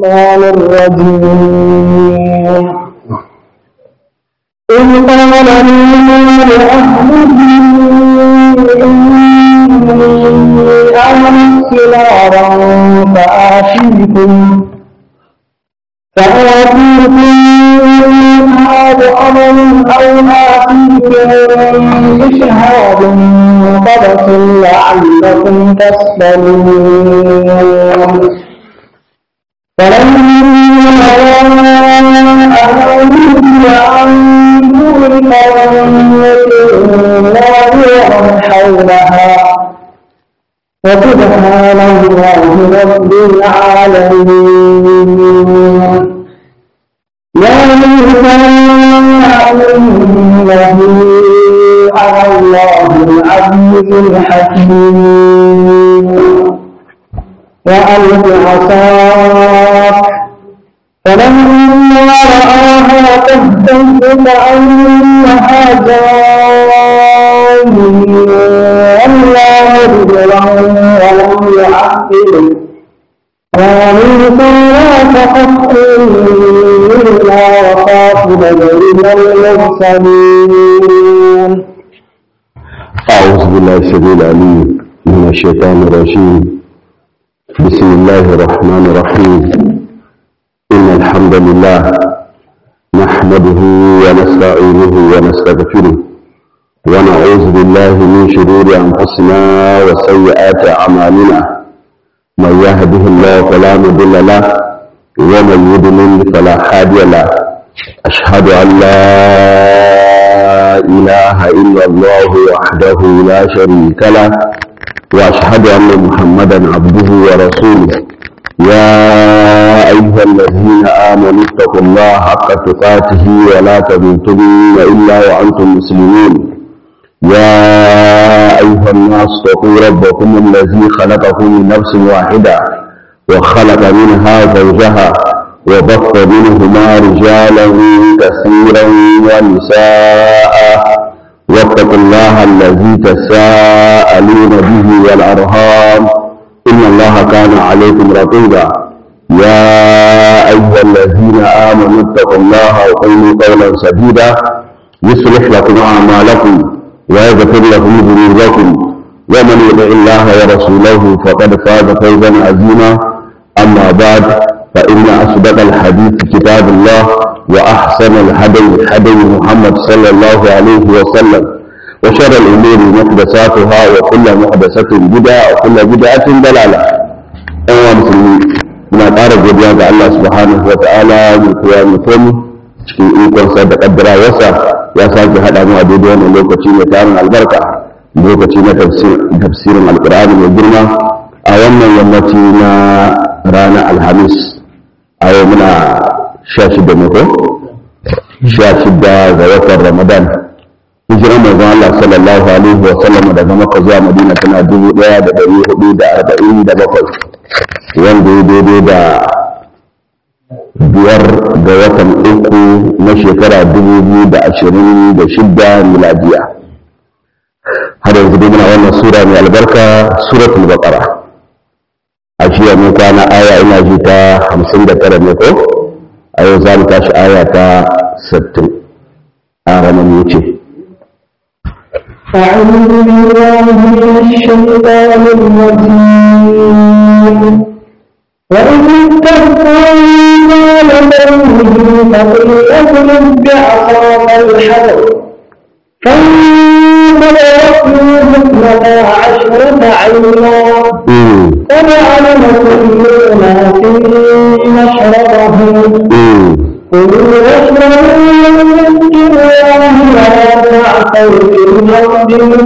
الرحمن الرجيم إذ قال موسى لأهله إني آمنت نارا فآتيكم فآتيكم هذا أمر أو آتيكم بشهاد قبس لعلكم تسلمون فلما أهلوا عن دون نارا حولها وسبحان الله رب العالمين يا موسى إنه أنا الله العزيز الحكيم وألق عصاك فلما رآها تهتز كأنها جان ولا مدبرا ولم يعقل قالوا لا تخف إنا وخاف بدرنا المرسلين أعوذ بالله السميع العليم من الشيطان الرجيم بسم الله الرحمن الرحيم إن الحمد لله نحمده ونستعينه ونستغفره ونعوذ بالله من شرور أنفسنا وسيئات أعمالنا من يهده الله فلا مضل له ومن يضلل فلا هادي له أشهد أن لا إله إلا الله وحده لا شريك له وأشهد أن محمدا عبده ورسوله يا أيها الذين آمنوا اتقوا الله حق تقاته ولا تموتن إلا وأنتم مسلمون يا أيها الناس اتقوا ربكم الذي خلقكم من نفس واحدة وخلق منها زوجها وبث منهما رجالا كثيرا ونساء واتقوا الله الذي تساءلون به والأرهام إن الله كان عليكم رقيبا يا أيها الذين آمنوا اتقوا الله وقولوا قولا سديدا يصلح لكم أعمالكم ويغفر لكم ذنوبكم ومن يطع الله ورسوله فقد فاز فوزا عظيما أما بعد فإن أصدق الحديث كتاب الله وأحسن الهدي هدي محمد صلى الله عليه وسلم وشر الأمور محدثاتها وكل محدثة بدعة وكل بدعة ضلالة أيها المسلمين muna ƙara godiya ga Allah subhanahu wa ta'ala mai kowa mai komi cikin ikonsa da ƙaddara wasa ya sake haɗa mu a daidai wannan lokaci mai tarin albarka lokaci na tafsirin alƙur'ani mai girma a wannan yammaci na ranar alhamis a yau muna sha shida ne ko sha shida ga watan ramadan hijiran manzon Allah sallallahu alaihi wa sallam daga Makka zuwa Madina tana dubu ɗaya da ɗari hudu da arba'in da bakwai wanda ya daidai da biyar ga watan uku na shekara dubu biyu da ashirin da shida miladiya har yanzu dai muna wannan sura mai albarka suratul baqara a jiya mun kwana aya ina ji ta hamsin da tara ne ko a yau za mu tashi aya ta sittin a ranar yace أعوذ بالله من الشيطان الرجيم وإذ استغفر لقومه فقل اضرب بعصاك الحجر فانبلغت منه اثنتا عشرة عينا قد علم كل أناس مشربهم كلوا واشربوا واذكروا الله ولا تعثوا في الأرض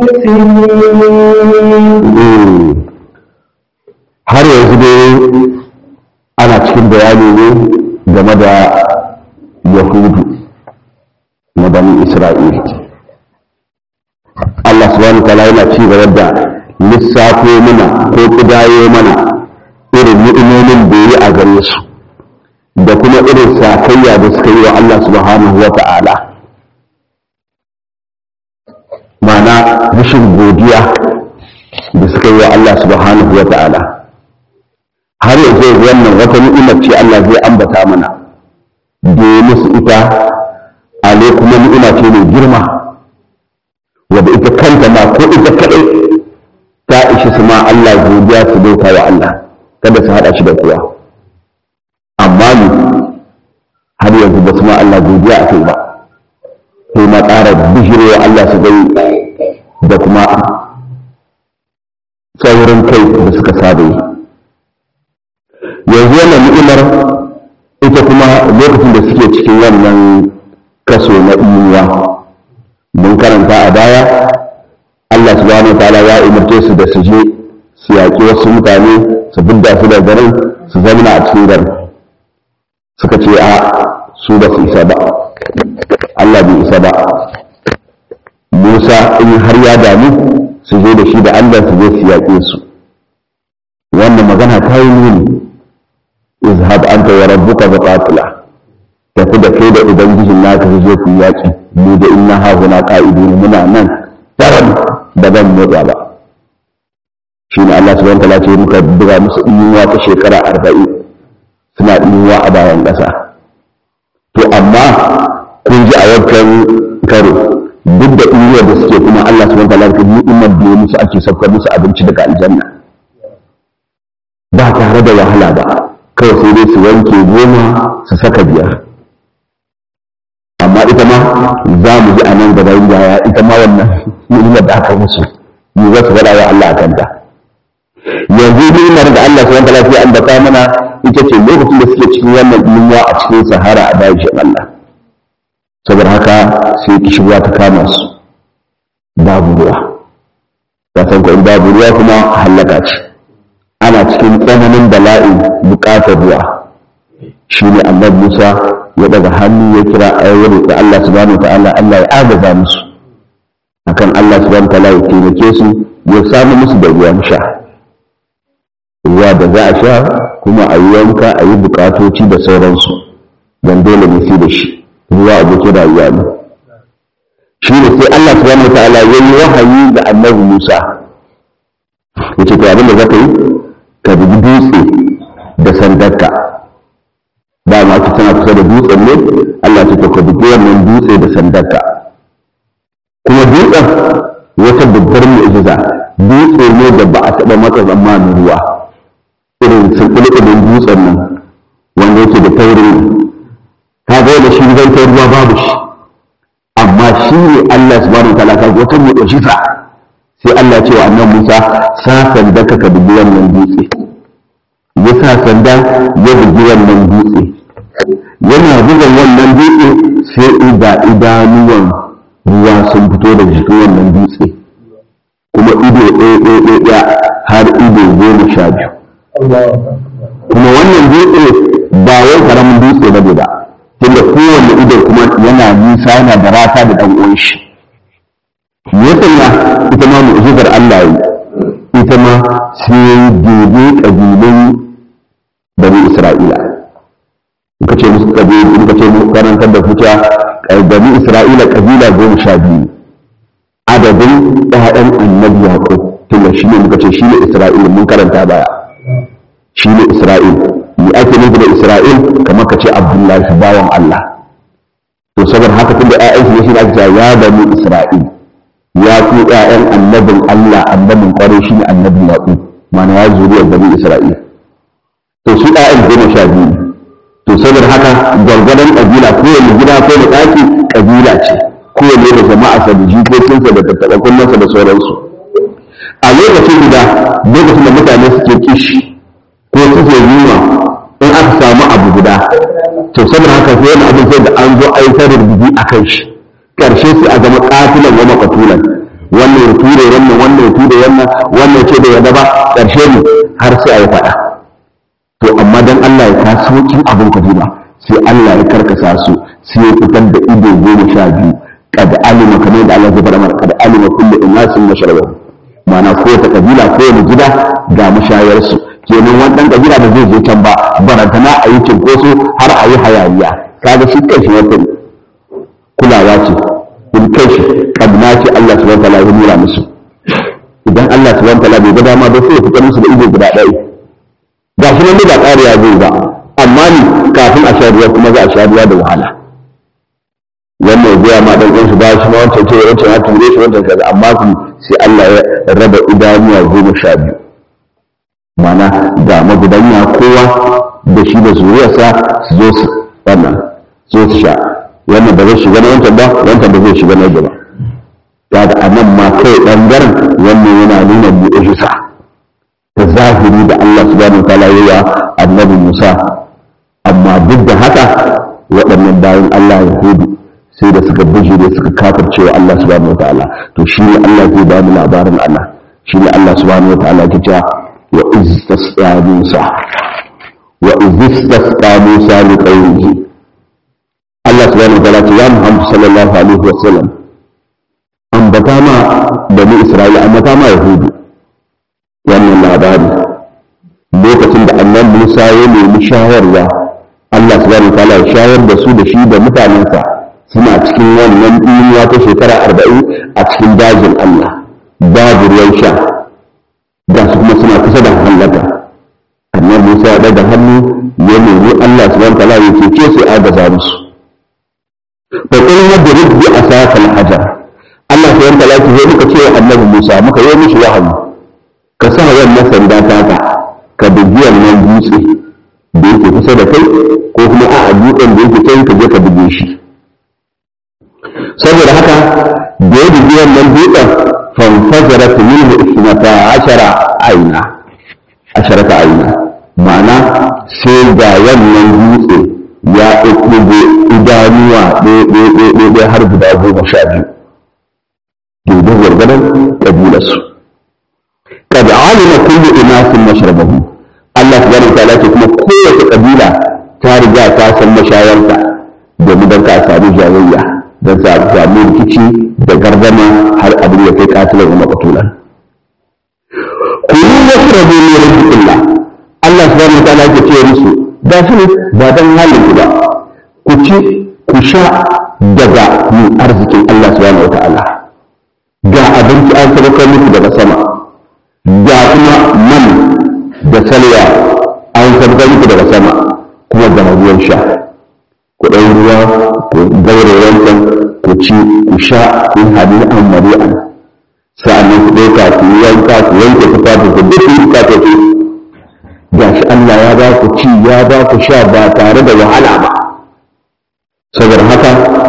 مفسدين har yanzu dai ana cikin bayani ne game da yahudu na bani isra'ila Allah subhanahu wa ta'ala yana ci gaba da lissafo mana ko kudayo mana irin ni'imomin da yi a gare su da kuma irin sakayya da suka yi wa Allah subhanahu wa ta'ala ma'ana rashin godiya da suka yi wa Allah subhanahu wa ta'ala har yanzu wannan wata ni'imar ce Allah zai ambata mana da ya musu ita ale kuma ni'ima ce mai girma wadda ita kanta ma ko ita kaɗai ta ishi su ma Allah godiya su bauta wa Allah kada su haɗa shi da kowa amma ni har yanzu ba su ma Allah godiya a kai ba sai ma ƙara bishirewa Allah su gai da kuma tsaurin kai da suka saba yi yanzu wannan ni'imar ita kuma lokacin da suke cikin wannan kaso na imuwa mun karanta a baya Allah subhanahu wa ta'ala ya umarce su da su je su yaƙi wasu mutane su bidda su da garin su zamana a cikin garin suka ce a su ba su isa ba Allah bai isa ba Musa in har ya damu su je da shi da Allah su je su yaƙe su wannan magana ta yi nuni izhab anta wa rabbuka bi qatila tafi da kai da ubangijin naka su je ku yaƙi mu da inna ha huna qa'idun muna nan taran da ban motsa ba shi ne Allah subhanahu wa ta'ala ce muka buga musu inuwa ta shekara arba'in suna inuwa a bayan ƙasa to amma kun ji a wancan karo duk da inuwa da suke kuma Allah subhanahu wa ta'ala ka ni'imar da ya musu ake saukar musu abinci daga aljanna ba tare da wahala ba kawai sai dai su wanke goma su saka biyar amma ita ma za mu ji a nan gaba yaya ita ma wannan ni'imar da aka musu ni za su faɗa wa Allah a kanta yanzu ni'imar da Allah subhanahu wa ta'ala ya ambata mana ita ce lokacin da suke cikin wannan yunwa a cikin sahara a dajin Allah saboda haka sai kishirwa ta kama su babu ruwa ka san ko in babu ruwa kuma halaka ce ana cikin tsananin bala'i buƙatar ruwa shi ne annabi Musa ya daga hannu ya kira ayyuri da Allah subhanahu ta'ala Allah ya agaza musu akan Allah subhanahu ta'ala ya taimake su ya samu musu da ruwan sha ruwa da za a sha kuma a yi wanka a yi bukatoci da sauransu don dole ne sai da shi ruwa abokin rayuwa ne shi ne sai Allah subhanahu ta'ala ya yi wahayi ga annabi Musa ya ce to abin da za ka yi ka bugi dutse da sandarka ba ma ki tana kusa da dutsen ne Allah ya ce to ka bugi wannan dutse da sandarka kuma dutsen wata babbar mu'jiza dutse ne da ba a taɓa masa zamanin ruwa irin sulɓulɓulin dutsen nan wanda yake da taurin ka ga da shi zai kai ruwa babu shi amma shi ne Allah subhanahu wa ta'ala ka wata mu'jiza sai Allah ce wa annabi Musa sa sanda ka ka bugi wannan dutse ya sa sanda ya bugi wannan dutse yana bugan wannan dutse sai ida idanuwan ruwa sun fito da jikin wannan dutse kuma ido ɗaya ɗaya ɗaya har ido goma sha biyu kuma wannan dutse ba wai karamin dutse ba ba tunda kowane ido kuma yana nisa yana da rata da ɗan uwan shi ya sanya ita ma mu'jizar Allah yi ita ma sai gobe kabilun bani Isra'ila muka ce musu kabilu muka ce musu karantar da kuta bani Isra'ila kabila goma sha biyu adadin ɗayan annabi Yaqub tunda shi ne muka ce shi ne Isra'il mun karanta baya shi ne Isra'il ni ake nufi da Isra'il kamar ka ce Abdullahi bawan Allah to saboda haka tunda ƴaƴansu ne shi ne ake ya bani Isra'il ya ku ƴaƴan annabin Allah annabin ƙwarai shi ne annabin yaƙu mana ya zuriyar bani Isra'il to su ƴaƴan goma sha biyu to saboda haka gwargwadon ƙabila kowane gida ko da ɗaki ƙabila ce kowane da jama'a sa da jikokinsa da tattaɓa kunnansa da sauransu a lokacin guda lokacin da mutane suke kishi ko suke yunwa in aka samu abu guda to saboda haka sai wani abin sai da an zo aikar rubutu a kan shi ƙarshe sai a zama ƙatilan wa makatulan wannan ya ture wannan wannan ya ture wannan wannan ce da yadda ba ƙarshe ne har sai a yi faɗa to amma dan Allah ya kaso kin abin ku ba sai Allah ya karkasa su sai ya fitar da ido goma sha biyu kad alima kamar da Allah ya faɗa mana kad alima kullu innasin mashrabahu ma'ana kowace kabila kowane gida ga mashayarsu kenan wannan kabila da zai je can ba barantana a yi cinkoso har a yi hayaniya kaga shi kai shi wata kulawa ce in kai shi kadna ce Allah subhanahu wataala ya nuna musu idan Allah subhanahu wataala bai ga dama ba sai ya fitar musu da ido guda ɗaya ga shi nan ba ƙariya zai ba amma ni kafin a sha ruwa kuma za a sha ruwa da wahala wannan ya biya ma dan ɗan shi ba shi ma wancan ce wancan ya ture shi wancan kaza amma kuma sai Allah ya raba idanuwa goma sha biyu mana ga magudanya kowa da shi da zuriyarsa su zo su wannan zo su sha wannan ba zai shiga na wancan ba wancan ba zai shiga na gaba kaga a nan ma kai ɓangaren wannan yana nuna mu'ujiza ta zahiri da Allah subhanahu wa ta'ala yayi annabi Musa amma duk da haka waɗannan bayan Allah Yahudu sai da suka bijire suka kafirce wa Allah subhanahu wa ta'ala to shi ne Allah zai ba mu labarin Allah shi ne Allah subhanahu wa ta'ala ke cewa wa iz tasqa Musa wa iz tasqa Musa li qaumihi Allah subhanahu wa ta'ala ce ya Muhammad sallallahu alaihi wa sallam ambata ma bani Isra'ila ambata ma Yahudu wannan labari lokacin da annan Musa ya nemi shawarwa Allah subhanahu wa ta'ala ya shayar da su da shi da mutanensa suna cikin wannan duniya ta shekara arba'in a cikin dajin Allah babu ruwan sha da su kuma suna kusa da hallaka annan Musa ya daga hannu ya nemi Allah subhanahu wa ta'ala ya cece su agaza musu fa qul yadrib bi asaka al-hajar Allah subhanahu wa ta'ala ya muka ce wa annabi Musa muka yi mishi wahayi ka sa wannan sanda taka ka bugi wannan dutse da yake kusa da kai ko kuma a dutsen da yake can ka je ka buge shi saboda haka da ya bugi wannan dutsen fanfajara ta minhu isnata ashara aina asharata aina ma'ana sai ga wannan dutse ya ɗauko idanuwa ɗaya har guda goma sha biyu daidai gwargwadon ƙabilarsu قد علم كل اناس مشربهم Allah subhanahu wa ta'ala ce kuma kowace kabila ta riga ta san mashayarta domin don ka samu jayayya don sa samu rikici da gardama har abin ya kai katilan wa maqtulan kullu yashrabu min rizqillah Allah subhanahu wa ta'ala ke ce musu ba shi ba dan halin ku ba ku ci ku sha daga min arzikin Allah subhanahu wa ta'ala ga abinci an sabakar muku daga sama ga kuma man da salwa an sabgar muku daga sama kuma ga ruwan sha ku ɗan ruwa ku gaure wancan ku ci ku sha ku yi hadu an mari'an sa'annan ku ɗauka ku yi wanka ku wanke ku fata ku duk ku fata ku ga shi Allah ya ba ku ci ya ba ku sha ba tare da wahala ba saboda haka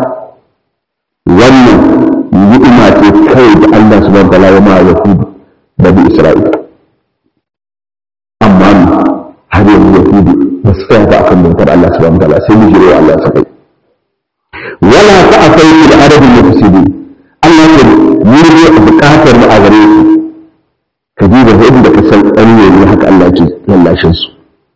wannan ni'ima ce kawai da Allah subhanahu wa ta'ala ya ma yahudu bani Isra'ila. Amma ni har yanzu Yahudu ba su tsaya ba akan bautar Allah subhanahu wa ta'ala sai mu jiro Allah sa kai. Wala ta akai fil arabi mufsidi. Allah ya yi ne bukatar mu a gare su. Ka ji da yadda ka san ɗan ne haka Allah ke lallashin su.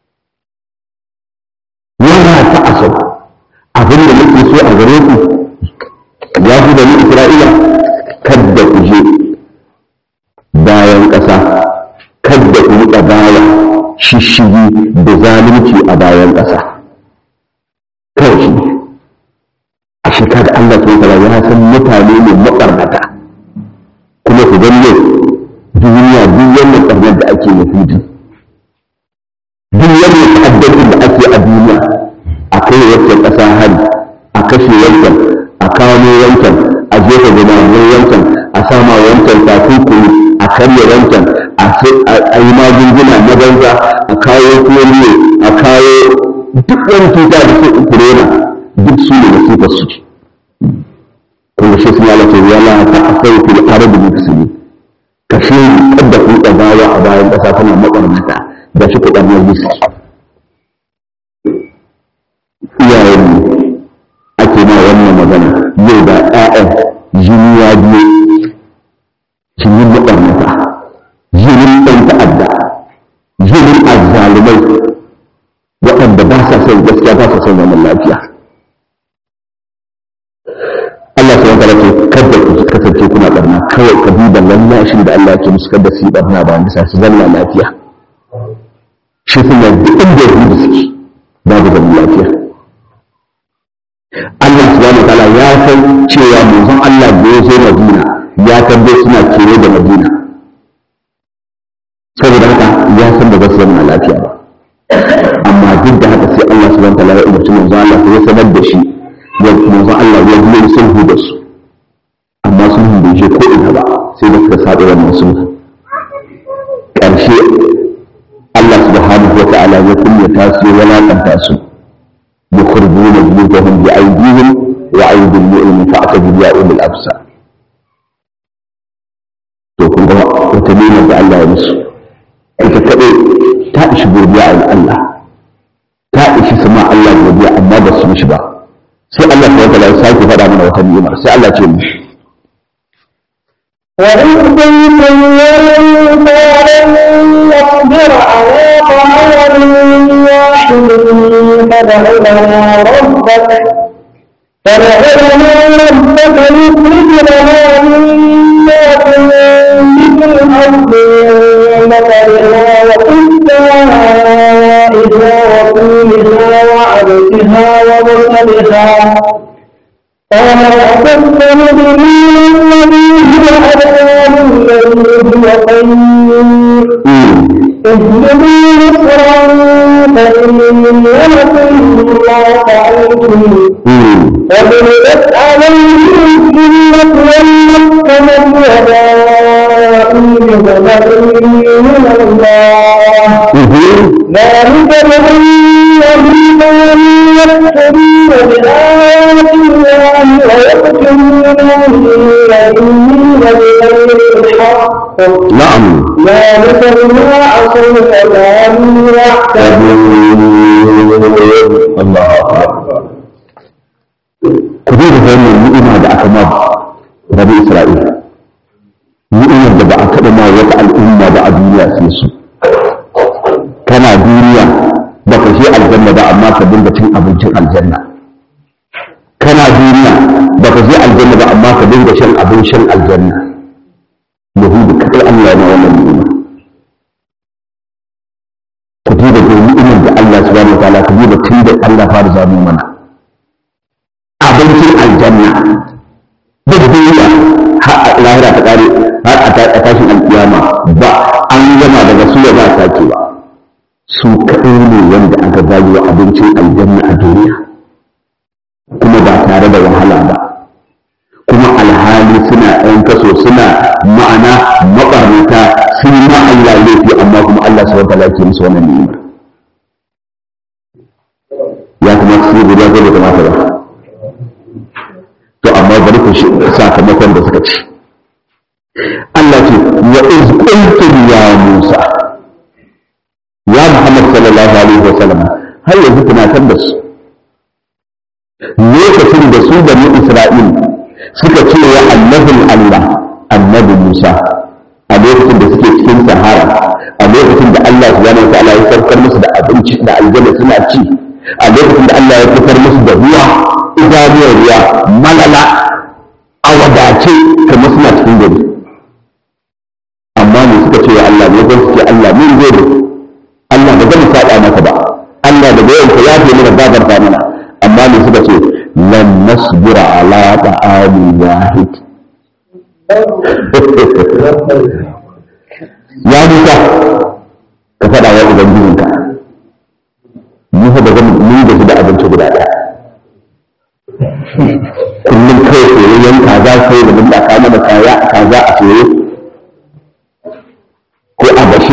Wala ta asau abin da nake so a gare ku ya fi bani Isra'ila kadda ku je bayan ƙasa kadda ku riƙa baya shishigi da zalunci a bayan ƙasa kawai shi a shekara Allah ta tara ya san mutane ne maɓarnata kuma ku gani yau duniya duk wannan ɓarnar da ake yahudi duk wannan ta'addancin da ake a duniya a kai wancan ƙasa hari a kashe wancan a kamo wancan a jefa gudanar wancan a sama wancan takunkumi a karya wancan a yi magunguna na banza a kawo polio a kawo duk wani cuta da su corona duk su ne masifar su kuma shi suna lati wala ta asau fil ardi muslimi kashe kadda ku tsabawa a bayan kasa tana makarnata da shi ku dan yi iyayen ake ma wannan magana yau da ƴaƴan jini ya biyo jinin maɓarnata jinin ɗan ta'adda jinin azzalumai waɗanda ba sa son gaskiya ba sa son zaman lafiya Allah su wata ce kada ku kasance kuna ɓarna kawai ka duba lallashin da Allah ke musu kada su yi ɓarna ba nisa su zanna lafiya shi suna duk inda ya da suke babu zaman lafiya Allah subhanahu wa ta'ala ya san cewa manzon Allah da ya zo Madina ya tabbai suna kewaye da Madina saboda haka ya san da ba su zama lafiya ba ya umarci manzon Allah ya sanar da shi ya manzon Allah ya yi sulhu da su amma sulhu bai je ko ina ba sai da suka saba wannan sulhu ƙarshe Allah subhanahu wa ta'ala ya kunyata su ya walakanta su يخرجون بيوتهم بأيديهم وأيدي المؤمن فاعتبروا يا أولي الأبصار to kun ga wata nuna da Allah ya musu ita kaɗai ta ishi godiya a Allah ta ishi sama Allah godiya amma ba su mishi ba sai Allah ta wata ya sake faɗa mana wata ni'imar sai Allah ce mishi وإن كنتم يوم يصبر على طعام واحد فدع لنا ربك فدع لنا ربك يخرج لنا مما تنبت الأرض من بقرها وقثائها وطولها وعدسها وبصلها قال أتذكر بما الذي هو أدنى الذي هو خير اهدني نصرا فإن لكم ما فعلتم وضربت عليهم الذلة والمسكنة وباءوا بغضب من الله ذلك بأنهم كانوا يكفرون بآيات الله ويقتلون النبيين بغير الحق na'am ذلك بما عصوا وكانوا يعتدون Allah ku duba wannan ni'ima da aka ma Rabi Isra'ila ni'imar da ba a taɓa ma wata al'umma ba a duniya sai su kana duniya ba ka je aljanna ba amma ka dinga cin abincin aljanna kana duniya ba ka je aljanna ba amma ka dinga shan abin shan aljanna yahudu kadai Allah na wannan ni'ima ku duba da ni'imar da Allah subhanahu wa ta'ala ku duba tun da Allah fara zamo mana abincin aljanna duk duniya har a lahira ta kare har a tashin alkiyama ba an gama daga su ba a sake ba su kaɗai ne wanda aka bayi wa abincin aljanna a duniya kuma ba tare da wahala ba kuma alhali suna ɗan kaso suna ma'ana maɓarnata sun yi ma Allah laifi amma kuma Allah su wata ke musu wannan ni'ima ya kamata su yi guda ko bai kamata ba to amma bari ku shi sakamakon da suka ci Allah ce wa iz qultum ya Musa ya Muhammad sallallahu alaihi wa sallam har yanzu tunatar da su lokacin da su da Isra'il suka ce wa annabin Allah annabi Musa a lokacin da suke cikin sahara a lokacin da Allah subhanahu wa ta'ala ya saukar musu da abinci da aljanna suna ci a lokacin da Allah ya fitar musu da ruwa idaniyar ruwa malala a wadace kamar suna cikin gari amma ne suka ce wa Allah ne zan suke Allah mun gode Allah ba zan saba maka ba Allah da bayan ka yafe mana gabarta mana amma ne suka ce lan nasbira ala ta'amin wahid ya Musa ka faɗa wa ubangijinka mu fa ba zan mun gaji da abinci guda ɗaya kullum kai soyayyen kaza sai da mun ka mana kaya kaza a soye ko a bashe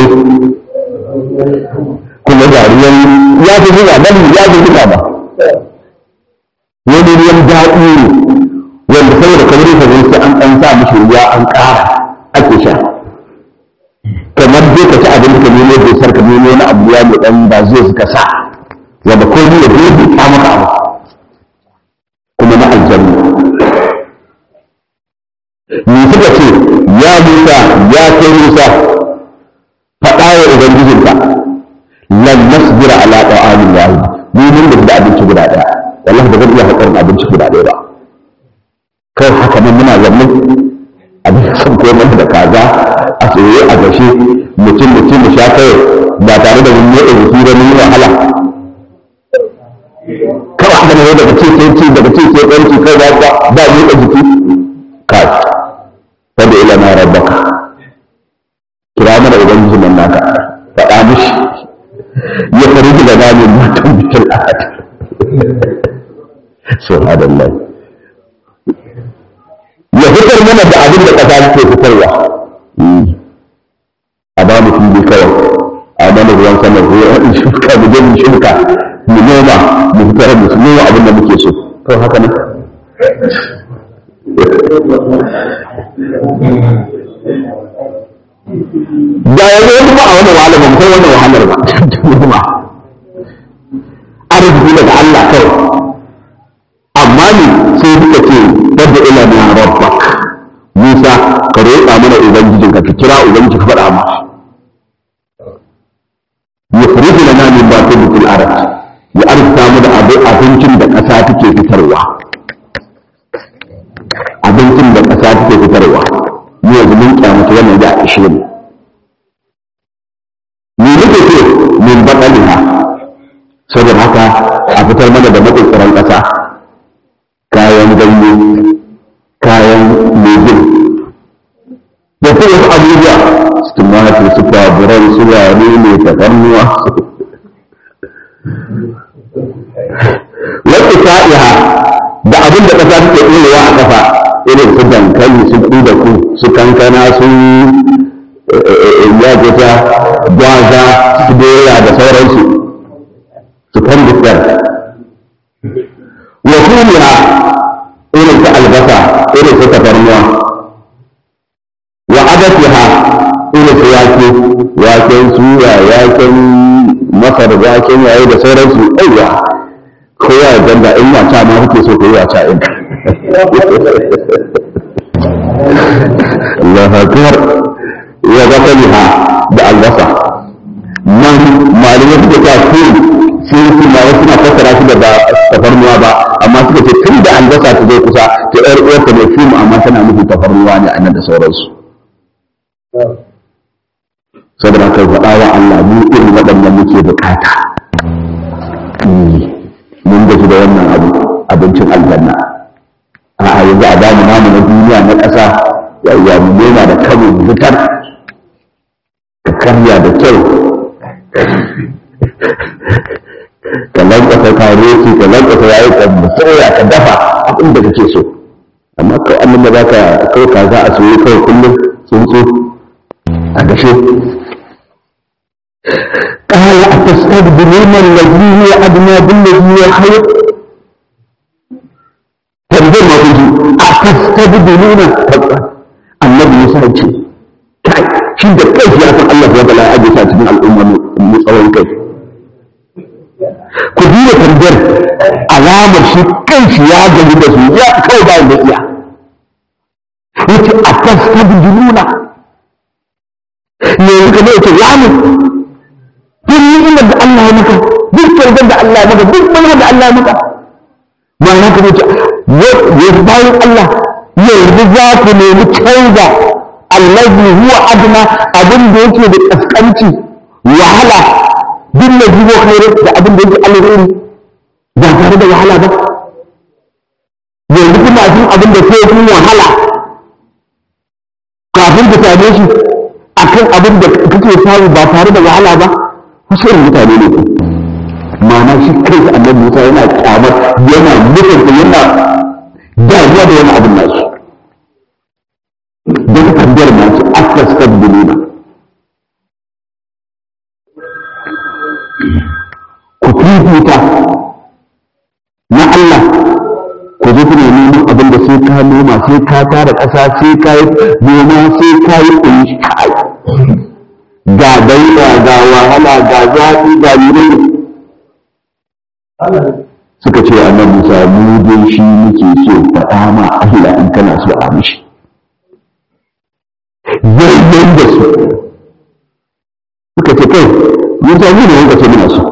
kuma da ruwan ya fi zuwa nan ya fi zuwa ba wani ruwan daɗi ne wanda saboda kamar yadda zai sai an ɗan sa mishi ruwa an ƙara ake sha kamar dai ka ci abin da ka nemo bai sarka nemo na abu ya mai ɗan ba zai suka sa wanda ko ni da zai ta maka abu kuma na aljanna ni suka ce ya Musa ya kai Musa faɗa wa ubangijinka lan nasbira ala ta'amin wahid ni mun da abinci guda ɗaya wallahi ba zan iya haƙarin abinci guda ɗaya ba kai haka nan muna zanne abin son ko mana da kaza a tsaye a gashe mutum mutum mu sha kai ba tare da mun yi rubutu da mun yi wahala kawai haka ne daga ce sai ci daga ce sai ɗauki kai ba ba ba ni da jiki kai kada ila na rabbaka kira mana ubangiji nan naka faɗa mishi ya fariji da zamin matan bikin ahad subhanallah ya fitar mana da abin da ƙasa ke fitarwa a ba mu fili kawai a mana ruwan sama ko in shuka mu je mu shuka mu noma mu fitar da su noma abin da muke so to haka ne da yanzu wani ba a wani wahala ba kai wani wahalar ba noma arziki daga Allah kawai amma ne sai suka ce wadda ila na rabbak Musa ka roƙa mana ubangijinka ka kira ubangiji ka faɗa masa yukhriju lana min batitil ard ya arzuta mu da abincin da ƙasa take fitarwa abincin da ƙasa take fitarwa mu yanzu mun kyamata wannan da ishe mu me nake ce min baɗaliha saboda haka a fitar mana da maƙirƙiran ƙasa kayan ganye kayan lejin da kuma wasu abubuwa su tumatir su faburan su wane ne ta ƙarnuwa wata sa'iha da abin da ƙasa take ɗorewa a ƙasa irin su dankali su da ku su kankana su ya ta gwaza su doya da sauransu su kan dukkan wa kuliha irin su albasa irin su tafarnuwa wa adatiha irin su wake waken suya waken masar waken yayi da sauransu aiwa kowa ya ganda in wata ma kuke so koyi wata in Allah akbar wa zakaliha da albasa nan malamai suka ta kun sun su ma wasu na fassara shi da ba tafarnuwa ba amma suka ce tun da albasa ta zai kusa ta yar uwarta da fim amma tana nufin tafarnuwa ne a nan da sauransu saboda kai faɗa wa Allah mu irin waɗannan muke bukata mun gaji da wannan abu abincin aljanna a yanzu a bamu namu na duniya na ƙasa yawwa mu noma da kano mu fitar ka karya da kyau ka lankwasa karoti ka lankwasa yayi ka soya ka dafa abin da kake so amma kawai annan da zaka kawai ka za a soyi kawai kullum tsuntsu a gashe قال أتستبدلون الذي هو أدنى بالذي هو خير تنزل ما تجي أتستبدلون النبي موسى يجي kai shi da kai ya san Allah ya bala aje ta cikin al'umma mu tsawon kai ku duba tambayar alamar shi kai shi ya gani da su ya kai ba da iya yace atastabdiluna ne kuka ne yace ya mu duk ni'imar da Allah ya maka duk kyautar da Allah ya maka duk mana da Allah ya maka ma'ana ka ce ya bayan Allah yanzu za ku nemi canza allazi huwa adna abin da yake da kaskanci wahala duk da jibo khairu da abin da yake alheri ba tare da wahala ba yanzu kuma cikin abin da sai kun wahala kafin ka same shi akan abin da kake samu ba tare da wahala ba wasu irin mutane ne ku ma'ana shi kai da annabi Musa yana kyamar yana mutunta yana damuwa da wani abin nasu don tambayar masu akas tabbulina ku fifita na Allah ku zo kuna neman abin da sai ka noma sai ka tara ƙasa sai ka yi noma sai ka yi ƙunshi kai ga daura ga wahala ga zafi ga yiri suka ce annabi Musa mu dai shi muke so faɗa ma Allah in kana so a mishi yayyan da su suka ce kai Musa mu ne wanda ce muna so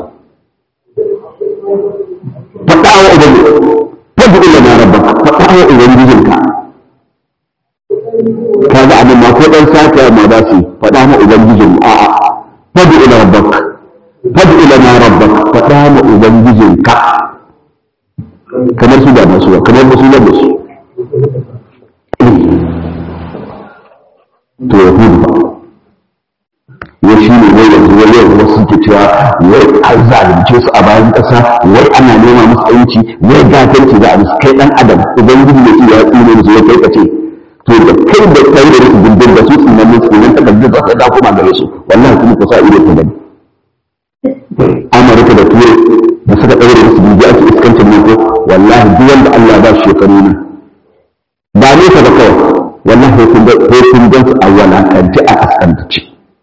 faɗa wa ubangi faɗi ila na rabbaka faɗa wa ubangijinka kaga abin ma ko dan saka ma ba su faɗa ma ubangijin a'a fadu ila rabbak fadu ila na rabbak faɗa ma ubangijin ka kamar su da masu ba kamar su da su to ya hudu ba ya shi ne wai yanzu wani yanzu wasu suke cewa wai an zalunce su a bayan ƙasa wai ana nema musu yanci wai gatanci za a musu kai ɗan adam idan gudu ne ya tsine musu ya kai kace to da kai da kai da su gindin da su tsinan ne tsinan takardun za su da kuma gare su wallahi kuma ku sa ido ku gani amurka da turai da suka ɗaure musu gindi ake iskancin nan ko wallahi duk wanda Allah ba shi shekaru ne ba ne ka ba kawai wallahi kun ga kun gan su a walakanci a kaskantace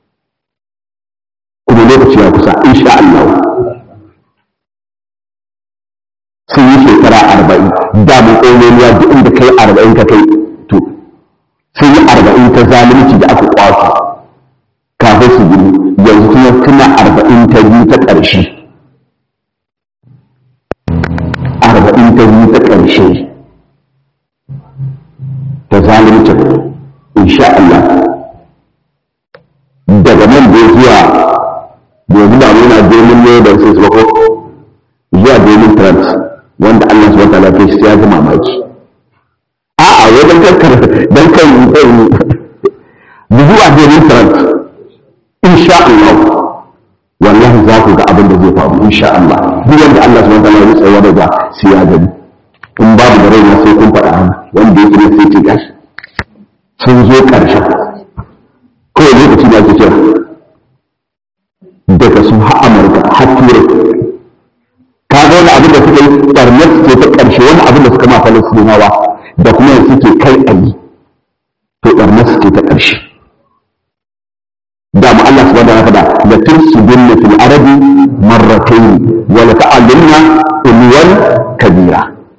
kuma lokaci ya kusa insha Allah sun yi shekara arba'in da mu ƙononiya duk inda kai arba'in ka kai to sun yi arba'in ta zalunci da aka kwato kafin su gini yanzu kuma suna arba'in ta biyu ta ƙarshe arba'in ta biyu ta ƙarshe ta zalunci insha Allah daga nan da zuwa yanzu ba muna domin ne da sai su bako zuwa domin trans wanda Allah su wata lafiya shi ya ji mamaki a'a wajen kankar don kan zuwa domin trans insha Allah wallahi za ku ga abin da zai faru insha Allah duk wanda Allah su wata lafiya tsaye da ba sai ya gani in babu da rai sai kun faɗa wanda yake ne sai ce gashi sun zo ƙarshen kawai lokaci da ake kira daga su har amurka har turai ka ga wani abin da suka yi ɓarnar ce ta ƙarshe wani abin da suka ma falastinawa da kuma yanzu suke kai a yi to ɓarnar ce ta ƙarshe da mu Allah subhanahu wa ta'ala la tursibunna fil arabi marratayn wa la ta'allunna ulwan kabira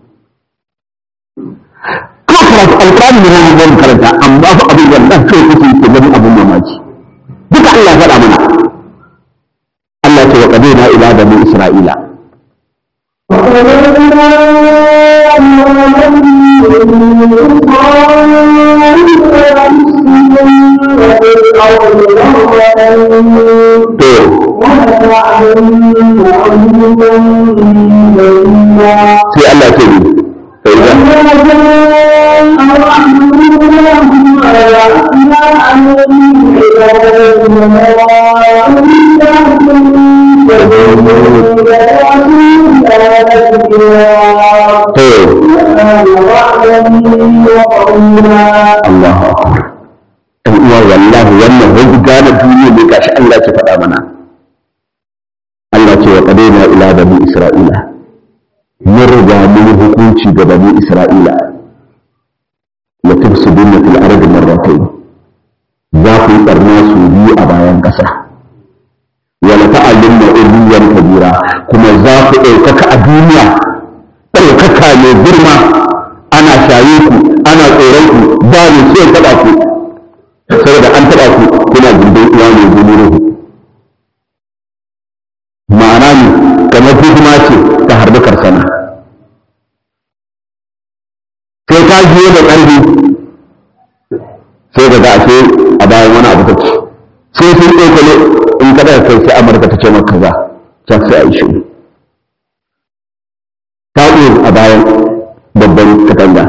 ko karatu alƙur'ani ne mun zan karanta amma fa abin da dan kai kuke ke ganin abin mamaki duka Allah ya faɗa mana Allah ce wa qadina ila bani isra'ila to sai Allah ce ni sai Allahu akbar ɗan uwa wallahi wannan wani gane duniya ne gashi Allah ke faɗa mana Allah ce wa qadaina ila bani isra'ila mun riga mun hukunci ga bani isra'ila la tufsiduna fil ardi marratayn za ku yi barna su biyu a bayan ƙasa wa la ta'allunna uluwan kabira kuma za ku ɗaukaka a duniya ɗaukaka mai girma ana shaye ku ana tsoron ku ba ne sai taɓa ku saboda an taɓa ku kuna gindin uwa mai zumuruhu ma'ana ne kamar hikima ce ta harbi karsana sai ka jiyo da ƙarfi sai ka ga ashe a bayan wani abu take sai sun ɗaukale in ka daga kai sai amurka ta ce maka kaza can sai a yi shiru ta a bayan babban katanga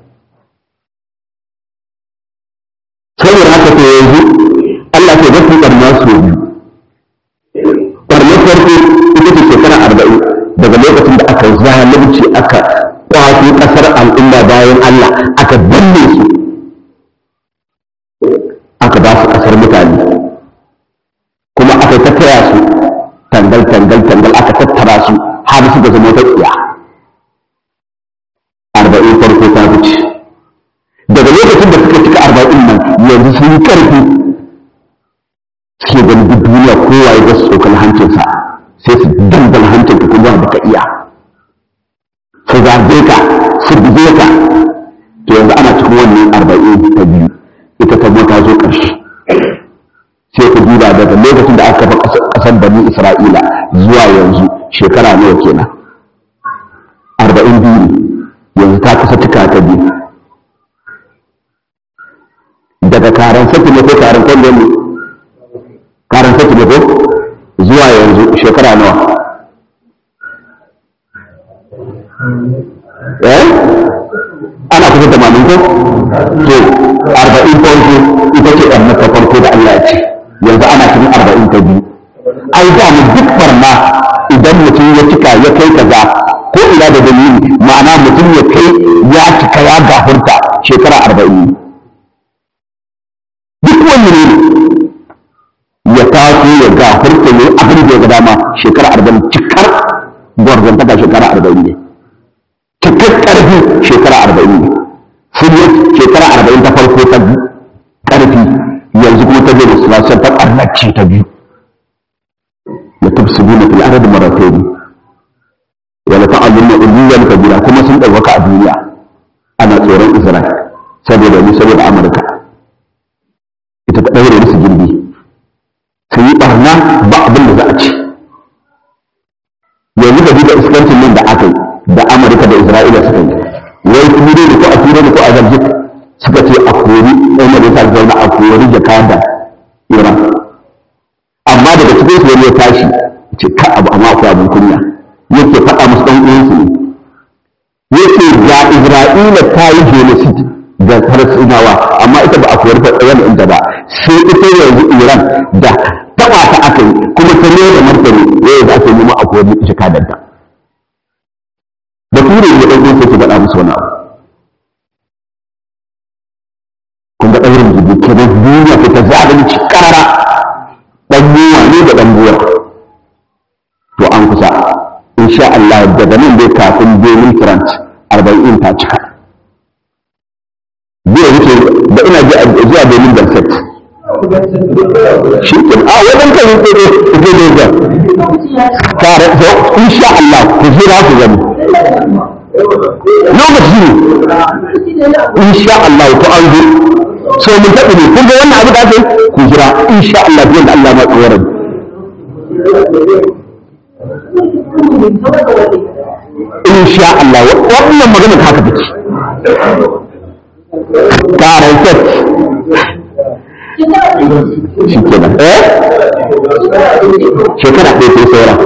saboda haka to yanzu Allah ke zafi ɓarna su biyu ɓarnar farko ita ce shekara arba'in daga lokacin da aka zalunci aka kwato ƙasar al'umma bayan Allah aka danne su aka ba su ƙasar mutane kuma aka tattara su tangal tangal tangal aka tattara su har suka zama ta tsiya arba'in farko ta wuce daga lokacin da suka cika arba'in nan yanzu sun yi ƙarfi suke ganin duk duniya kowa ya ga su tsokal hancinsa sai su dangala hancin ka kuma baka iya su zage ka su buge ka to yanzu ana cikin wannan arba'in ta biyu ita ta ta zo ƙarshe sai ku duba daga lokacin da aka kafa ƙasar bani isra'ila zuwa yanzu shekara nawa kenan arba'in biyu yanzu ta kusa cika ta biyu daga karan saki ne ko karan kwallo ne karan saki ne ko zuwa yanzu shekara nawa eh ana kusa tamanin ko to arba'in farko ita ce ɗan mata farko da Allah ya ce yanzu ana cikin arba'in ta biyu ai da mu duk barna idan mutum ya cika ya kai kaza ko ina da dalili ma'ana mutum ya kai ya cika ya gafurta shekara arba'in duk wani ne ya taso ya gafurta ne abin da ya ga dama shekara arba'in cikar gwarzantaka shekara arba'in ne cikar ƙarfi shekara arba'in ne sun yi shekara arba'in ta farko ta ƙarfi yanzu kuma ta zai da sulasar ta ƙarnacce ta biyu da tafsiru fil ardi marratayn wa la ta'lamu uluwan kabira kuma sun dauka a duniya ana tsoron Isra'il saboda ni saboda Amurka ita ta daure musu girbi sun yi barna ba abin da za a ci yanzu da duka iskancin nan da aka yi da Amurka da Isra'ila suka yi wai ture da ko a ture da ko a zargi suka ce a kori ɗan majalisa zauna a kori jakada Iran amma daga cikin su wani ya tashi ce ka abu amma akwai abin kunya yake faɗa musu ɗan uwansu ne yake ga Isra'ila ta yi genocide ga Falasɗinawa amma ita ba a koyar da tsayen inda ba sai ita yanzu Iran da taɓa ta aka yi kuma ta ne da martani yau da ake nema a koyar da ita kadanta da ture ne ɗan uwansu ke faɗa musu wani abu kun ga ɗaurin jirgi kenan duniya ta zalunci karara dan yiwa ne da dan buwa to an kusa insha Allah daga nan dai kafin Benin Front 40 ta cika zai wuce da ina ji zuwa Benin da set shi ke a wajen kan yi tsoro ku je da ga kare to insha Allah ku jira ku gani lokaci ne insha Allah to an zo so mun taɓa ne kun ga wannan abu da ake ku jira insha Allah biyan da Allah ma tsoron insha Allah wannan magana haka take karantar shi kenan eh shekara ɗaya sai saura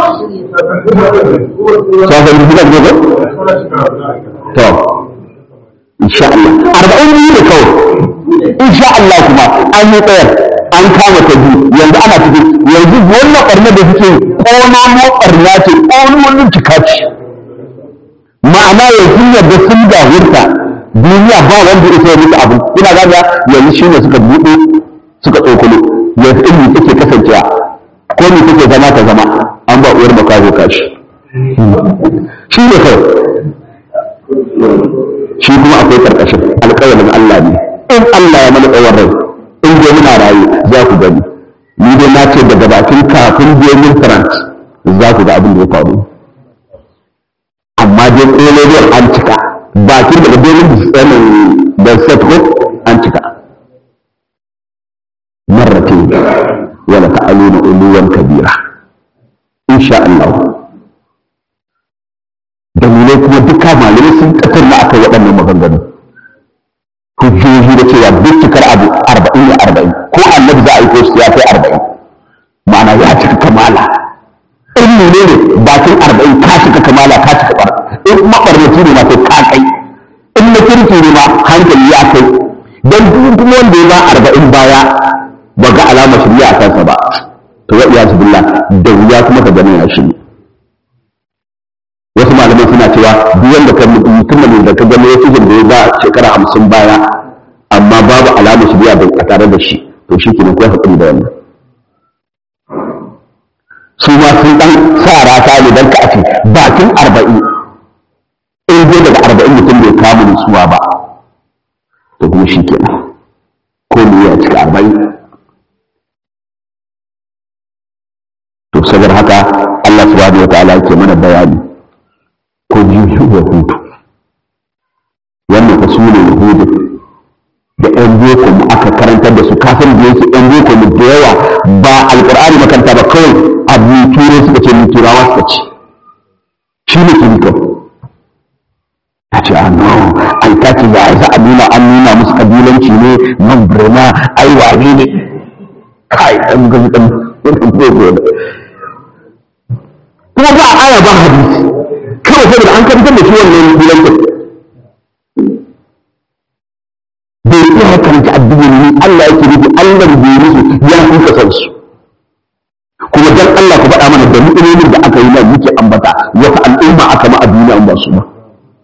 sauran gidan ne to insha Allah arba'in biyu ne kawai insha Allah kuma an yi tsayar an kama ta biyu yanzu ana ciki yanzu wannan ɓarna da suke ƙonono ɓarna ce ƙononin cika ce ma'ana yanzu yadda sun gawurta duniya ba wanda ya sai musu abu ina gaga yanzu shi ne suka buɗe suka tsokolo yanzu ilmi take kasancewa ko me take zama ta zama an ba uwar makaho kashi shi ne kawai shi kuma akwai karkashin alƙawarin Allah ne in Allah ya mana tsawon rai in dai muna rayu za ku gani ni dai na ce daga bakin kafin benin france za ku ga abin da ya faru amma dai ƙololiyar an cika bakin daga benin tsanin da setko an cika marrate wala ta'aluna uluwan kabira insha Allah dalilai kuma duka malamai sun tattauna akan waɗannan maganganu hujjoji da cewa duk cikar abu arba'in ya arba'in ko annabi za a yi ko ya kai arba'in ma'ana ya cika kamala in ne ne bakin arba'in ka cika kamala ka cika bar in mabarnaci ne ma sai ka kai in na kirki ne ma hankali ya kai don duk kuma wanda ya ba arba'in baya ba ga alamar shirya a kansa ba to ya iya billah da wuya kuma ka gani ya shirya wasu malamai suna cewa duk wanda ka mutumin da ka gani wasu da ya ba shekara hamsin baya amma babu alamar shi biya a tare da shi to shi ke kai hakuri da wannan su ma sun dan sa rata ne dan ka a ce bakin arba'in in dai daga arba'in mutum bai kamu nutsuwa ba to kuma shi ke ko ne ya cika arba'in to saboda haka Allah subhanahu wa ta'ala yake mana bayani ko biyu yahudu wannan fa sune yahudu da yan boko mu aka karantar da su kafin da yake yan boko mu da yawa ba alqur'ani makaranta ba kawai abu turai suka ce mu turawa suka ce shi ne kiriko ta ce a no an ta ce ya za a nuna an nuna musu kabilanci ne man birma ai wane ne kai dan gami dan kuma ba aya ba hadisi kawai saboda an karantar da shi wannan bilantin bai iya karanta addini ne Allah yake nufi Allah bai musu ya kuka san su kuma dan da ni'imomin da aka yi nan muke ambata wata al'umma aka ma a duniya ba su ba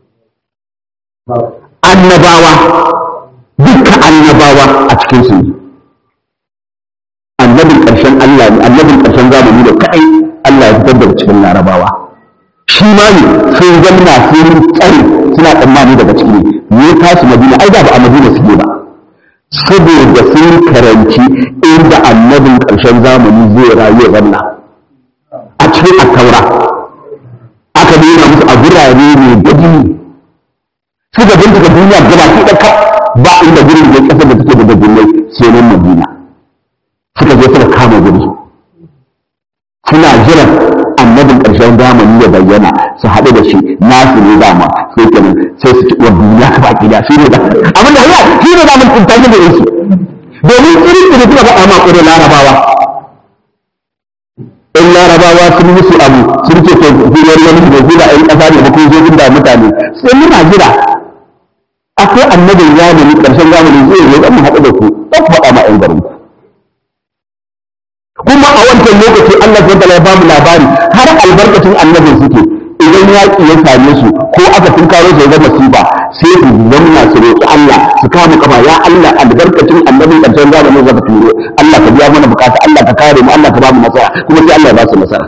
annabawa dukkan annabawa a cikin su ne annabin ƙarshen Allah ne annabin ƙarshen zamani da kai Allah ya fitar da cikin larabawa shi ma ne sun zanna sun tsare suna tsammani daga ciki ne ya tashi madina ai da ba a madina suke ba saboda sun karanci inda annabin ƙarshen zamani zai rayu ya zanna a cikin attaura aka nuna musu a gurare ne gaji suka bincika duniya gaba ki ɗaka ba inda gurin da ƙasar da take da gajinai sai nan madina suka je suka kama guri suna jiran annabin ƙarshen zamani ya bayyana su haɗu da shi nasu ne dama sai kenan sai su ci wa duniya ka baki da shi ne da abin da ya shi ne da mun tunta da yansu domin irin da suka faɗa ma ƙure larabawa in larabawa sun musu abu sun ce to hiyar wani da zira ɗan ƙasa ne ba ko zo da mutane sai muna jira akwai annabin zamani ƙarshen zamani zai zo dan mu haɗu da ku dan ku faɗa ma ƴan garin ku kuma a wancan lokaci Allah ya ya ba mu labari har albarkacin annabin suke idan yaƙi ya same su ko aka tunkaro su ya zama masifa sai su zanna su roƙi Allah su kama kafa ya Allah albarkacin annabin ƙarshen zamanin zaka turo Allah ka biya mana bukata Allah ka kare mu Allah ka ba mu nasara kuma sai Allah ya ba su nasara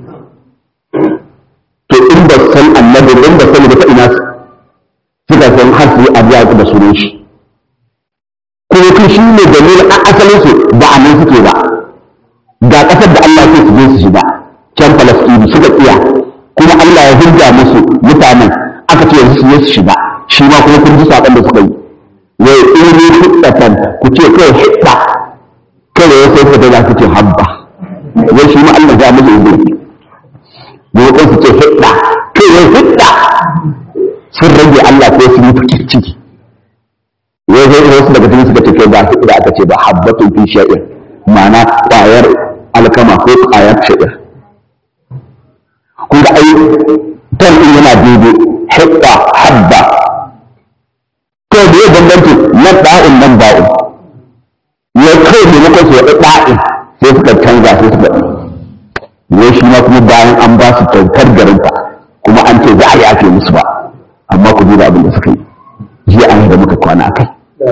to in ba san annabin in ba san da ta ina suka san har su yi abiya da sunan shi kuma kun shi ne dalilin asalin su ba a nan suke ba ga ƙasar da Allah ke su je su shiga can Falastini suka tsiya kuma Allah ya hujja musu mutanen aka ce yanzu su je su shiga shi ma kuma kun ji saƙon da suka yi wa ini hiddatan ku ce kai hidda kai ya sai fita za ku ce habba wai shi ma Allah ya musu izini ne ko su ce hidda kai ya hidda sun rage Allah ko su yi fikin ciki wai sai wasu daga cikin suka ce kai ba hidda aka ce ba habbatun fi sha'ir ma'ana ƙwayar alkama ko ƙwayar sha'ir kun ga ai tan din yana daidai hibba habba to da ya bambanci na da'in nan ba'in ya kai ne muka su wada da'in sai suka canza sai suka ne shi ma kuma bayan an ba su kyautar garinta kuma an ce za a yi ake musu ba amma ku duba abin da suka yi jiya an da muka kwana a kai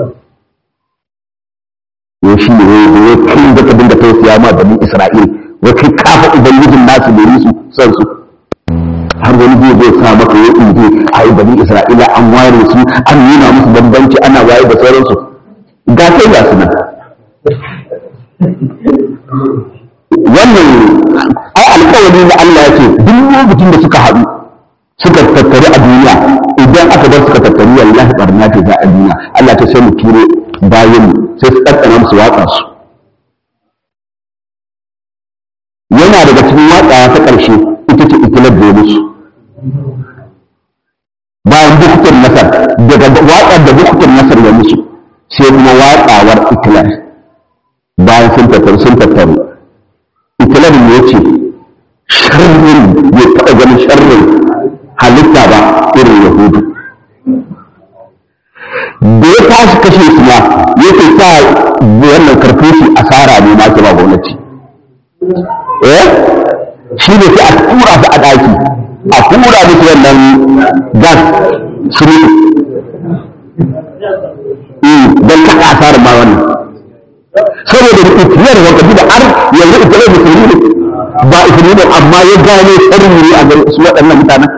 ya shi ne wai kai da ka dinga tausaya ma bani Isra'il wai kai kafa ubangijin nasu da su son su har wani zai zai sa maka ya inje a yi bani Isra'ila an ware su an nuna musu bambanci ana waye da sauransu ga kai ga su nan wannan ai alkawari na Allah ya ce duk lokacin da suka haɗu suka tattari a duniya idan aka bar suka tattari wallahi barna ce za a duniya Allah ta sai mu turo bayan sai su ɗaɗɗana musu watsa su yana daga cikin watsawa ta ƙarshe ita ce ikilar da musu bayan bukutar nasar daga watsar da bukutar nasar ya musu sai kuma watsawar ikilar bayan sun tattaru sun tattaru ikilar ne ce sharrin bai taɓa ganin sharrin halitta ba irin yahudu da ya tashi kashe su ma yake sa wannan karfoshi asara ne ma ke ba gwamnati eh shi ne sai a tura su a ɗaki a tura musu wannan gas su mutu don kaka asarar ma wannan saboda da ikiyar wanka da har yanzu ikiyar musulmi ne ba musulmi ne amma ya gane tsarin ne a gare su waɗannan mutanen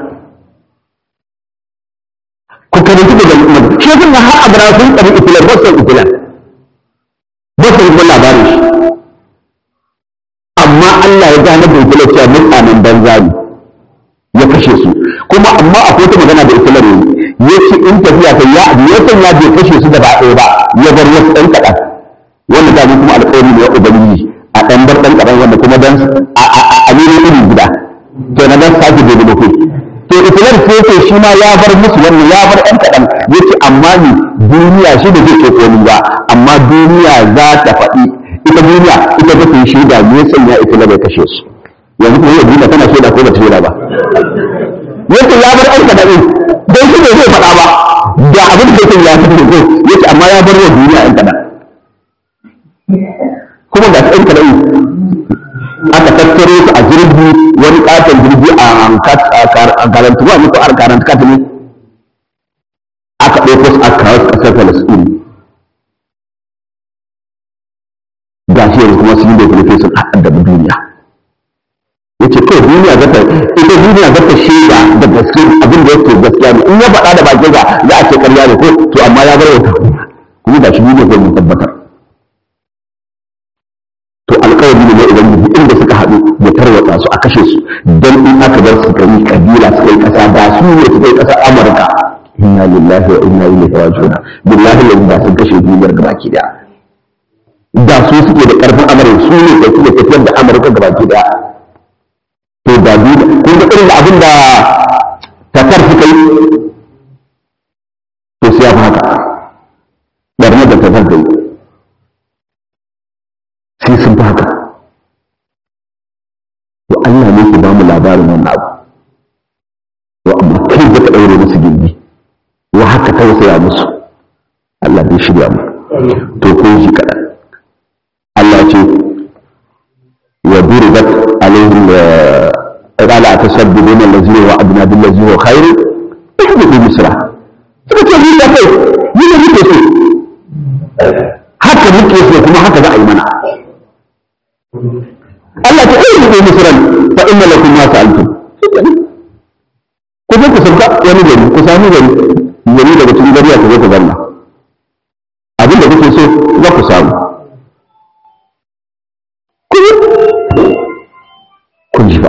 ku karanci daga mutum shi sun har abra sun tsari ikilar ba san ikilar ba san kuma labarin shi amma Allah ya gane da ikilar cewa mutanen banza ne ya kashe su kuma amma akwai wata magana da ikilar ne ya ce in tafiya ta ya ya san ya bai kashe su gaba ɗaya ba ya bar wasu ɗan kaɗan wanda ta kuma alƙawari ne wa ubangiji a ɗan bar ɗan kaɗan wanda kuma dan a nuna iri gida to na dan sake gobe da kai to ikilar sai ce shi ma ya bar musu wannan ya bar ɗan kaɗan ya ce amma ni duniya shi da zai ce ni ba amma duniya za ta faɗi ita duniya ita ta yi shaida me ya sanya ikilar ya kashe su yanzu kuma yau duniya tana shaida ko ba ta shaida ba yace ya bar ɗan kaɗan don shi ne zai faɗa ba da abin da yake ya fito ko yace amma ya bar wa duniya ɗan kaɗan kuma ga ɗan kaɗan aka tattaro su a jirgi karantu wa muku ar karanta ka ne aka ɗauko su aka kawo ƙasar Falasɗin ga shi yanzu kuma sun yi da kuma sun addabi duniya yace kawai duniya zata ita duniya zata shaida da gaske abin da yake gaskiya ne in ya faɗa da bakin sa za a ce ƙarya ne ko to amma ya bar wata kuma da shi duniya zai mun tabbatar to alƙawari ne na ubangiji inda suka haɗu ya tarwatsa su a kashe su don in aka bar su kai kabila suka yi ƙasa da su ne suka yi ƙasar amurka inna lillahi wa inna ilaihi raji'un billahi yanzu da sun kashe duniyar gabaki daya da su suke da ƙarfin amurka su ne da suke tafiyar da amurka gabaki daya to da duniya kun ga irin abin da tatar suka yi to sai ya fi haka barnar da tatar ta yi sai sun fi haka to Allah ne ke ba mu labarin wannan abu to amma kai da ka ɗaure musu gindi wa haka tausaya musu Allah bai shirya mu to kun ji kaɗan Allah ce wa duribat alaihim قال أتسببون الذي هو أدنى بالذي هو خير احدثوا مصرا suka ce ni da kai ni ne muke so haka muke so kuma haka za a yi mana Allah ta iya muke misran fa inna lakum ma sa'altum ku je ku sauka wani gari ku sami gari gari daga cikin gari ku zo ku zanna abin da kuke so za ku samu kun ji ba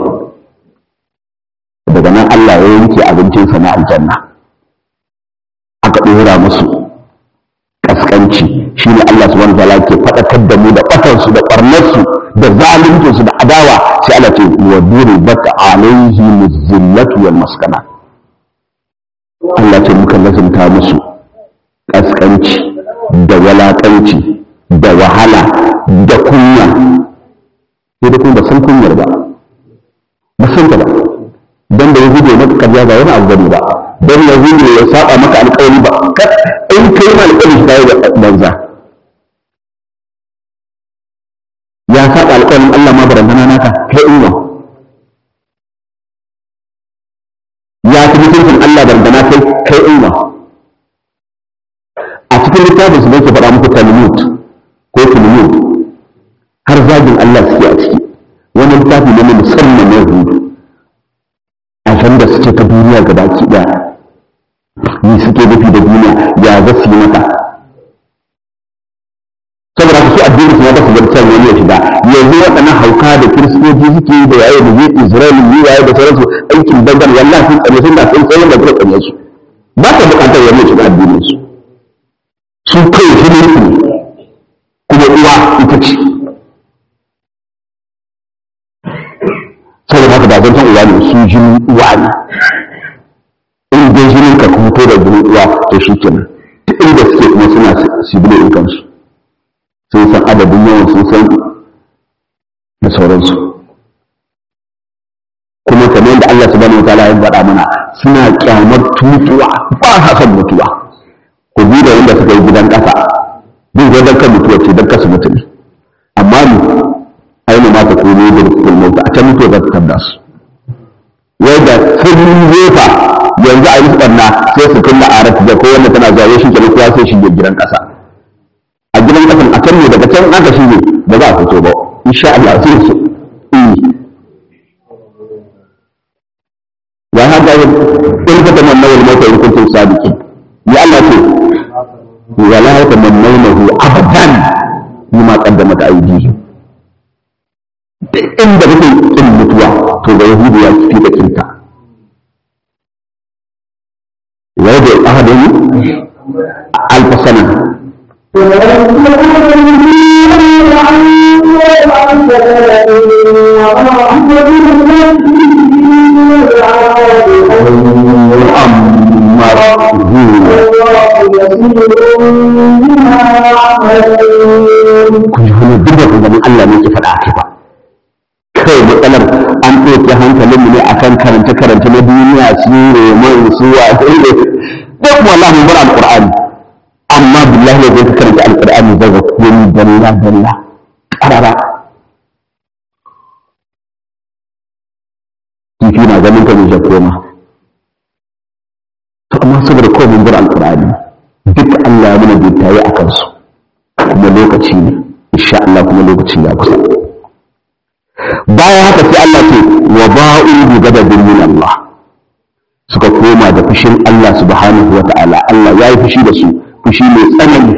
daga nan Allah ya yanke abincinsa na aljanna aka ɗora musu ƙasƙanci shi ne Allah subhanahu wa ke faɗakar da mu da ɓatarsu da ɓarnarsu da zaluncinsu da adawa sai Allah ce wa duribat alaihi muzillatu wal maskana Allah ce muka lazumta musu ƙasƙanci da walaƙanci da wahala da kunya sai da kuma ba san kunyar ba ba san ta ba dan da yahudu ya maka karya ba wani abu bane ba dan yahudu ya saba maka alƙawari ba in kai ma alƙawari shi kai da banza ya saba alƙawarin Allah ma barantana naka kai inwa ya fi mutuncin Allah barantana kai kai inwa a cikin littafin su ne ke faɗa muku talmud ko talmud har zagin Allah suke a ciki wani littafi ne na musamman na yahudu da suke ta duniya ga baki ɗaya ni suke nufi da duniya ya za su yi mata saboda su addini su ya basu zartar wani ya shiga yanzu waɗannan hauka da kiristoci suke yi da yayi da zai isra'il yi yayi da sauransu aikin bangar wallahi sun tsare sun da sun tsaye da kuma tsare su ba ta buƙatar wani ya shiga addinin su su kai jinin su kuma uwa ita ce saboda haka ba zan san uwa ne su jinin uwa ne in dai jinin ka kuma to da jinin uwa to shi kenan ta inda suke kuma suna sibile in kansu sun san adadin yawan sun san da sauransu kuma kamar yadda Allah subhanahu wa ta'ala ya faɗa mana suna kyamar tutuwa ba sa son mutuwa ku bi da wanda suka yi gidan ƙasa bin zai kan mutuwa ce don kasu mutu ne amma ni aina ma ta komo da rukun mota a can mutuwa za ta tabda su wai da sun zefa yanzu a yi ɓanna sai su kunna a rafi da kowanne tana zuwa shi kenan kowa sai shige gidan ƙasa a gidan ƙasan a can ne daga can aka shige ba za a fito ba insha Allah sai su wa hada in ka tamanna wal mauta in kuntum sadiqin ya Allah ce wala yatamannawnahu abadan bima qaddamat aydihim inda kake kin mutuwa to ga yahudu ya fi da kinta wa da ahadin alfasana kun ji wani duk da kuma Allah ne ke faɗa a kai ba kai matsalar an ɗauke hankalinmu ne akan karance-karance na duniya su roman su wa sai ne duk wallahi bar alqur'ani amma billahi ne zai karanta alqur'ani zai ga komai dalla dalla karara kifi na ganin ka ne ya koma mu'jizar alqur'ani duk Allah ya mana bittaye a kansu kuma lokaci ne insha Allah kuma lokaci ya kusa bayan haka sai Allah ce wa ba'u bi ghadabin min Allah suka koma da fushin Allah subhanahu wa ta'ala Allah ya yi fushi da su fushi mai tsanani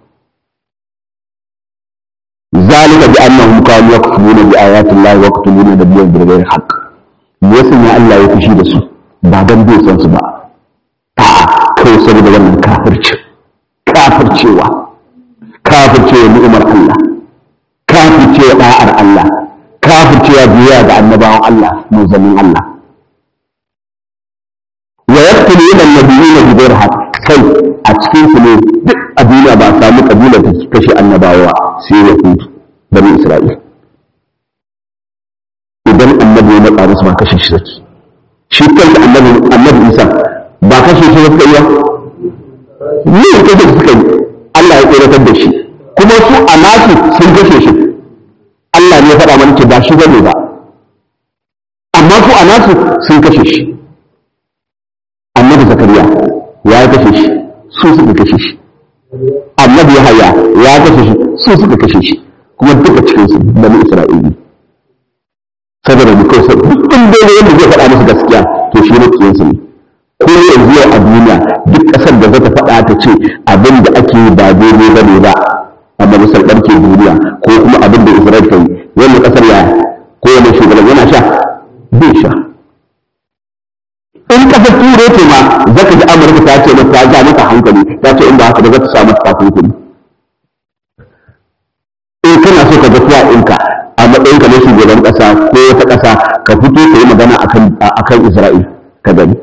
zalika bi annahum kanu yakfuruna bi ayati Allah wa yaqtuluna nabiyyan bi ghairi haqq me yasa ne Allah ya fushi da su ba dan bai san su ba a'a kai saboda wannan kafirci kafircewa kafircewa ni'imar Allah kafircewa da'ar Allah kafircewa biya ga annabawan Allah manzannin Allah wa yaqtuluna an-nabiyina bi ghairi haqq kai a cikin su ne duk a duniya ba a samu kabila ta kashe annabawa sai ya fi bani Isra'il idan annabi ya matsa musu ba kashe shi saki shi kansa annabi annabi Isa ba kashe shi suka yi ba ne kashe shi suka yi Allah ya tsoratar da shi kuma su a nasu sun kashe shi Allah ne ya faɗa mana ce ba shi bane ba amma su a nasu sun kashe shi annabi zakariya ya kashe shi su suka kashe shi annabi yahaya ya kashe shi su suka kashe shi kuma duka cikin su bani isra'ili saboda mu kai duk ɗin dole wanda zai faɗa musu gaskiya to shi ne kiyan su ne ko yanzu yau a duniya duk ƙasar da zata faɗa ta ce abin da ake yi ba daidai ba ne ba a majalisar ɗarke duniya ko kuma abin da isra'il ta yi wannan ƙasar ya ko wani shugaban yana sha bai sha in kasar turai ce ma zaka ji amurka ta ce mata ta ja mata hankali ta ce in ba haka ba za ta sa mata takunkumi in kana so ka ga tuwa ɗinka a matsayin ka na shugaban ƙasa ko wata ƙasa ka fito ka yi magana akan akan Isra'il ka gani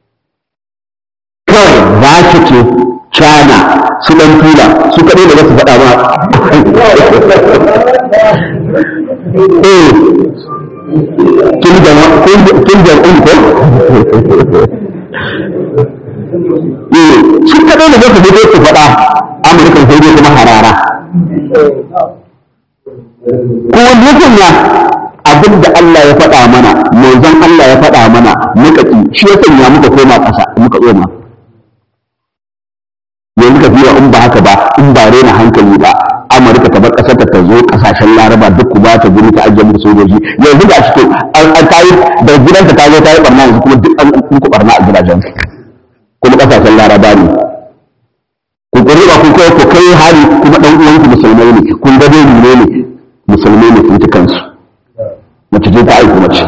kawai rasha ce China su ɗan tura su kaɗai da za su faɗa ma eh kin da kin da un ko eh su kaɗai da za su fito su faɗa Amurka sai dai kuma harara ko nufin ya abin da Allah ya faɗa mana manzon Allah ya faɗa mana muka ƙi shi ya sanya muka koma ƙasa muka tsoma yanzu ka biya in ba haka ba in ba rena hankali ba Amurka ta bar ƙasar ta zo ƙasashen Laraba duk ku ba ta guri ta ajiye muku sojoji yanzu ga shi to an ta yi da gidanta ta zo ta yi barna yanzu kuma duk an muku barna a gidajen kuma ƙasashen Laraba ne ku ƙuri ba ku kai ku kai hari kuma ɗan uwanku musulmai ne kun ga dai ne ne musulmai ne sun ci kansu mace ce ta aiki mace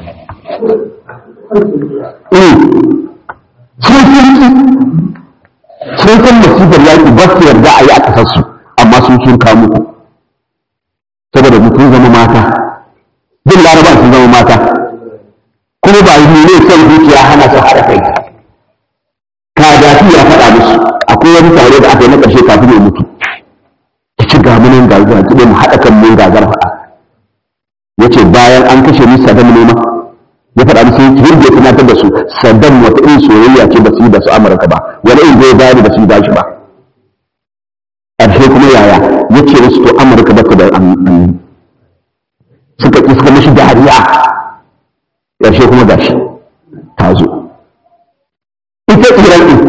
sun san masifar yaƙi ba su yarda a yi a ƙasarsu amma sun sun kamu saboda mutum zama mata jin laraba sun zama mata kuma ba yi ne son zuciya hana su haɗa kai kadafi ya faɗa musu akwai wani tare da aka yi na ƙarshe kafin ya mutu ta ci gamunan gagara ta mu haɗa kan mun gagar faɗa ya ce bayan an kashe ni sadam ne ma ya faɗa musu yadda ya tunatar da su sadam wata irin soyayya ce ba su yi da su amurka ba wani irin zai bayar da su yi bashi ba ƙarshe kuma yaya ya ce musu to amurka ba ta da amini suka ƙi suka mashi dariya ƙarshe kuma gashi ta zo ita iran ɗin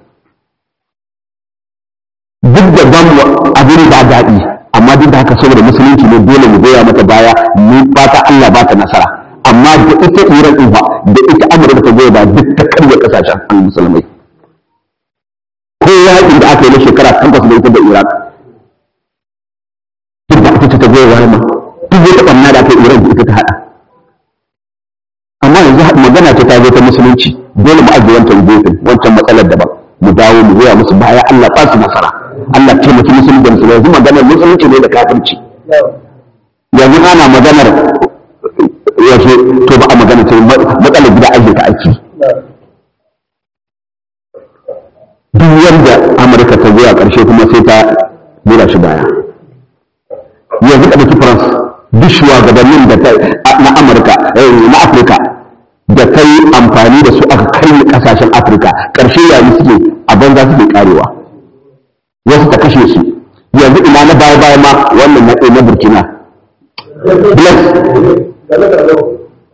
duk da ban abin ba daɗi amma duk da haka saboda musulunci ne dole mu goya mata baya mu fata Allah ba ta nasara amma da ita Iran din ba da ita Amurka ta goya ba duk ta karya kasashen musulmai ko yaƙin da aka yi na shekara takwas da ita da Iraq duk da ita ta goya baya ma duk wata ɓanna da aka yi Iran da ita ta haɗa amma yanzu magana ta ta zo ta musulunci dole mu ajiye wancan gefen wancan matsalar daban mu dawo mu goya musu baya Allah ba su nasara Allah taimaki musulmi da musulmi yanzu maganar musulunci ne da kafirci yanzu ana maganar yaushe to ba a magana ce matsalar gida ake ta aiki duk wanda Amurka ta goya ƙarshe kuma sai ta gura shi baya yanzu ka ɗauki France duk shugabannin da ta na Amurka na Afirka da ta yi amfani da su aka kai kasashen Afirka ƙarshe yayi suke a banza suke karewa wasu ta kashe su yanzu ina na baya baya ma wannan na na burkina bless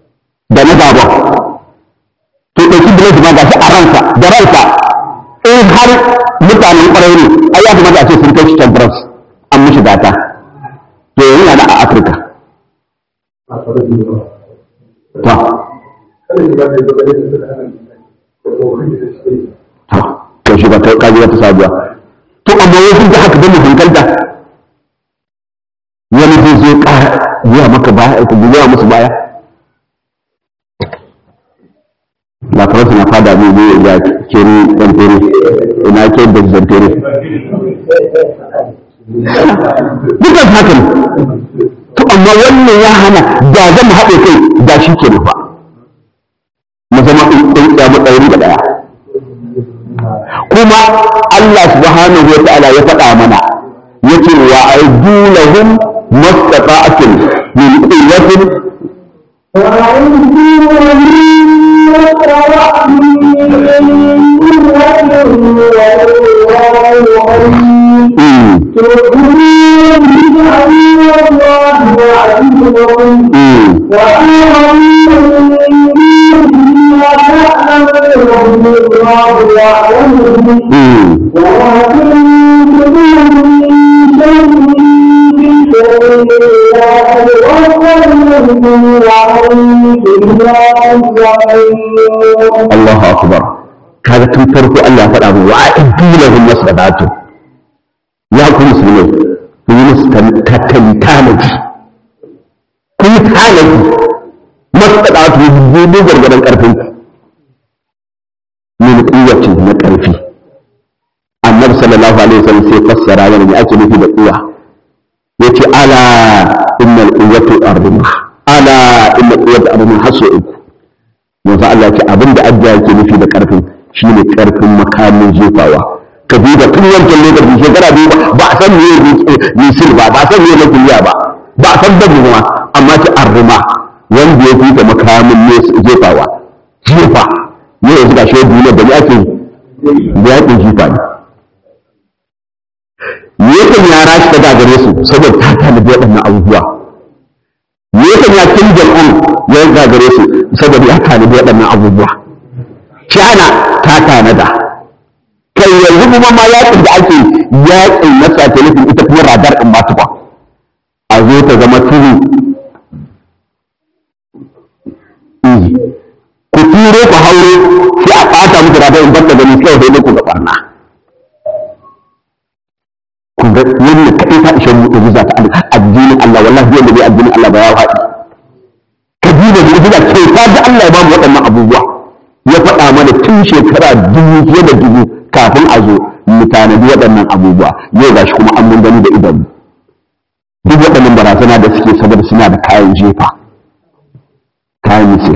da na gaba to ɗauki bless ma gashi a ransa da ransa in har mutanen ƙwarai ne ai ya kamata a ce sun kai shi temperance an mishi gata to yanzu yana a afirka to to shi ba ta kaji wata sabuwa to amma wasu da haka bane hankalta wani zai zo ƙara biya maka baya ku biya musu baya la faransa na fada ne ne ya kiri dan tere ina ke da zan tere dukan haka ne to amma wannan ya hana da zan haɗe kai da shi ke nufa mu zama ɗin ɗaya matsayin da ɗaya kuma Allah subhanahu wa ta'ala ya faɗa mana yace wa aidu lahum mastata'atin min quwwatin Allahu akbar kaga tun farko Allah ya faɗa mu wa a'iddu lahum mastata'atin ya ku musulmai ku yi musu tattali tanaji ku yi tanaji mastata'atu dubu gargadan karfin min quwwatin na karfi annabi sallallahu alaihi wasallam sai fassara yana da ake nufi da quwwa yace ala innal quwwatu ardima ala innal quwwatu ardima hasu uku yanzu Allah ya ce abinda adda yake nufi da karfin shine karfin makamin jefawa ka duba tun wancan lokacin shekara biyu ba a san meye misil ba ba a san meye makuliya ba ba a san dabu ma amma ta arrima wanda ya fita makamin ne jefawa jefa ne yanzu ga shi duniya da ake da yakin jifa ne me yakan ya rashi ta gagare su saboda ta talibi waɗannan abubuwa me yakan ya kin jam'an ya gagare su saboda ya talibi waɗannan abubuwa China ta tanada kai yanzu kuma ma yakin da ake yakin na satellitin ita kuma radar ɗin ba ba a zo ta zama turu ku turo ku hauro sai a ɓata muku radar in bata gani kawai sai ku ga barna ku ga wannan kaɗai ta ishe mu ɗaji ta addinin Allah wallahi yadda bai addinin Allah ba ya haɗi ka ji da mu'jiza ce ta ga Allah ya ba mu waɗannan abubuwa ya faɗa mana tun shekara dubu fiye da dubu kafin a zo mu tanadi waɗannan abubuwa yau gashi kuma an mun gani da idan duk waɗannan barazana da suke saboda suna da kayan jefa kayan misir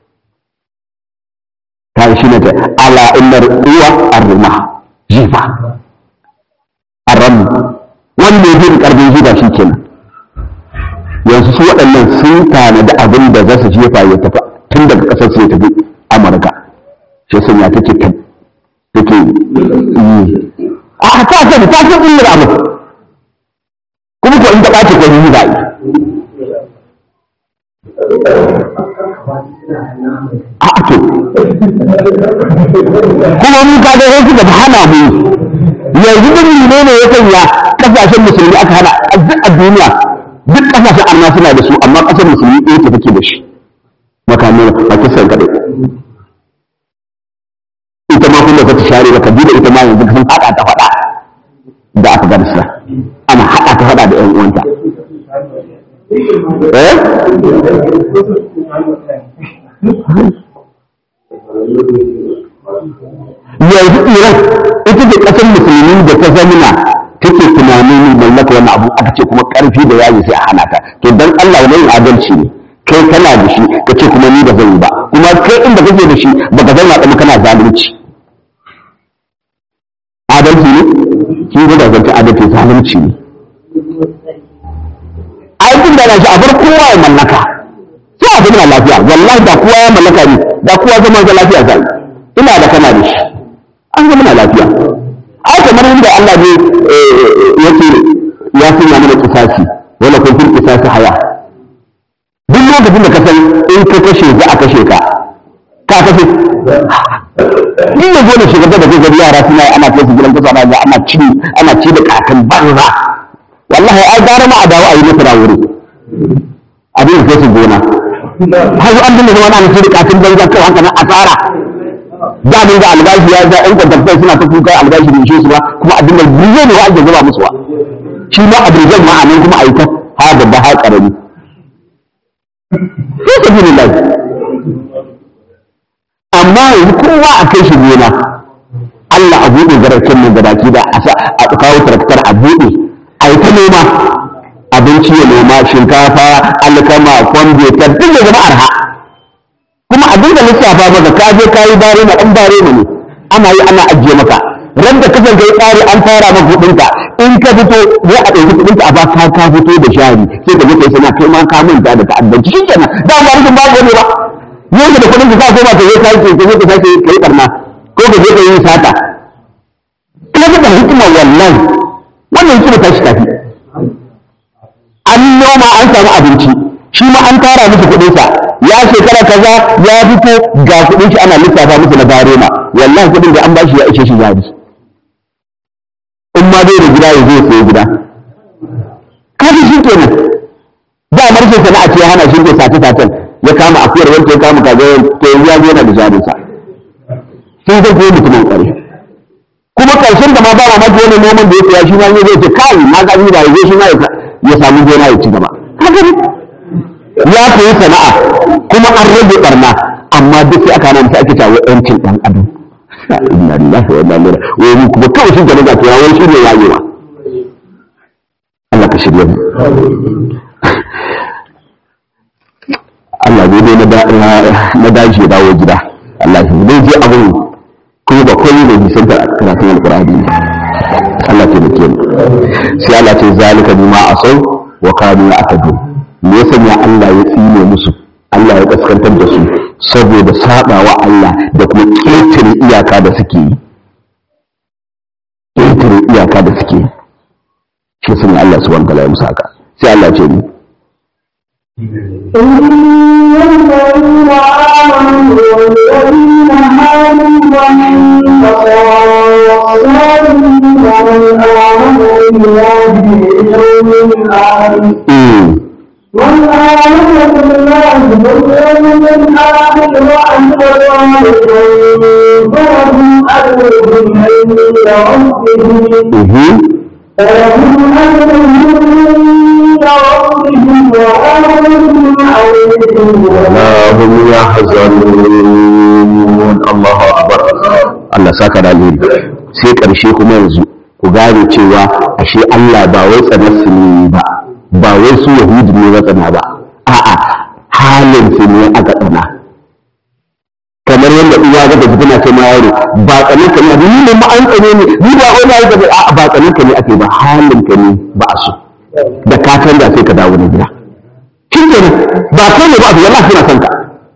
kayan shi ne ta ala innar uwa arrima jefa arram wanda ya fi karfin jefa shi kenan yanzu su waɗannan sun tanadi abin da za su jefa ya tafi tun daga ƙasar su ya tafi amurka shi sun ya take ta take yi a ta ce ta ce illar abu kuma ko in ta ɓace ko yi za'i a to kuma mun ka ga wasu da hana mu yanzu din ne ne ya sanya kasashen musulmi aka hana duk a duniya duk kasashen arna suna da su amma kasar musulmi ɗaya ta take da shi makamai a kisan kaɗai ita ma kuma ta share ba kabila ita ma yanzu sun haɗa ta faɗa da afghanistan ana haɗa ta faɗa da 'yan uwanta eh yanzu iran ita ce ƙasar musulmi da ta zamina take tunanin mallaka wani abu aka ce kuma ƙarfi da yaji sai a hana ta to dan Allah wani adalci ne kai kana da shi ka ce kuma ni da zan yi ba kuma kai inda kake da shi baka zauna kuma kana zalunci adalci ne shi ne da zance adalci zalunci ne aikin da shi a bar kowa ya mallaka sai a zama lafiya wallahi da kowa ya mallaka ne da kowa zama da lafiya zai ina da kana da shi an zama lafiya ai kamar inda Allah ne yake ya sanya mana kisasi wala kun fil kisasi haya duk lokacin da ka san in ka kashe za a kashe ka ka kashe ni yanzu gona shugaban da zai yara suna yi ana kai su gidan kasa ana ana ci ana ci da kakan banza wallahi ai gara ma a dawo a yi masa wuri abin da kai su gona har an dinga zama ana ci da kakan banza kai haka nan asara da mun ga albashi ya ga ɗan kwantarfai suna ta kuka albashi bai ishe su ba kuma abin da biyo ne wa ake zuba musu ba shi ma abin ma a nan kuma a yi ta ha babba ha ƙarami sai sabilillah amma yanzu kowa a kai shi gona Allah a buɗe garacin nan gabaki da a kawo taraktar a buɗe a yi ta noma abinci ya noma shinkafa alkama kwambe ta duk da zama arha kuma a dinga lissafa maka ka je ka yi bare na ɗan bare ne ana yi ana ajiye maka ran da kasan kai tsari an fara maka kuɗinka in ka fito zai a ɗauki kuɗinka a ba ka ka fito da shari sai ka je kai sana kai ma ka manta da ta'addanci shi kenan da ma rikin ba ne ba yau da kuɗin ka koma ka je ka yi ka je ka sake kai barna ko ka je ka yi sata ina da hikima wallahi wannan hikima ta shi tafi an noma an samu abinci shi ma an tara musu kuɗinsa ya shekara kaza ya fito ga kuɗin shi ana lissafa musu na barema wallahi kuɗin da an ba shi ya ishe shi jari in ma bai da gida ya zo sai gida kaji shi kenan da marshe sana'a ce hana shi ke sace sacen ya kama akuyar wanda ya kama kaza to yanzu ya zo yana da jarinsa sai zai koyi mutumin ƙware kuma ƙarshen da ma ba ma maki wani noman da ya tsaya shi ma ya zai ce kai na ga ba ya zo shi ma ya samu gona ya ci gaba kaga ya koyi sana'a kuma an rage barna amma duk sai aka nan sai ake cewa yancin dan adam inna lillahi wa inna ilaihi raji'un wai kuma kawai shi da daga tura wani shi ne yayewa Allah ka shirye mu Allah ne dai na daji ya dawo gida Allah ya zai je abin kuma ba koyi da bisan da karatun alqur'ani ne Allah ta nake mu sai Allah ce zalika bima asau wa kanu ya'tadun me ya sanya Allah ya tsine musu Allah ya kaskantar da su saboda sabawa Allah da kuma ƙetare iyaka da suke yi ƙetare iyaka da suke yi shi sanya Allah subhanahu wa ta'ala ya musu haka sai Allah ce ni إن الذين آمنوا والذين هادوا والنصارى والصالحين من آمن بالله باليوم الآخر من آمن بالله باليوم الآخر وعمل صالحا فلهم أجرهم عند ربهم فلهم أجرهم عند ربهم وأجرهم عليهم ولا هم يحزنون الله أكبر Allah saka da alheri sai ƙarshe kuma yanzu ku gane cewa ashe Allah ba wai tsanar su ne ba ba wai su yahudu ne ba tsana ba a'a halin su ne aka tsana kamar yadda uwa ga da tana ce ma yaro ba tsanin ka ne ni ne ma an tsane ni ni ba wai na yi gaba a'a ba tsanin ka ne ake ba halin ka ne ba a so da ka canza sai ka dawo na gida kin ba kai ne ba abu wallahi suna son ka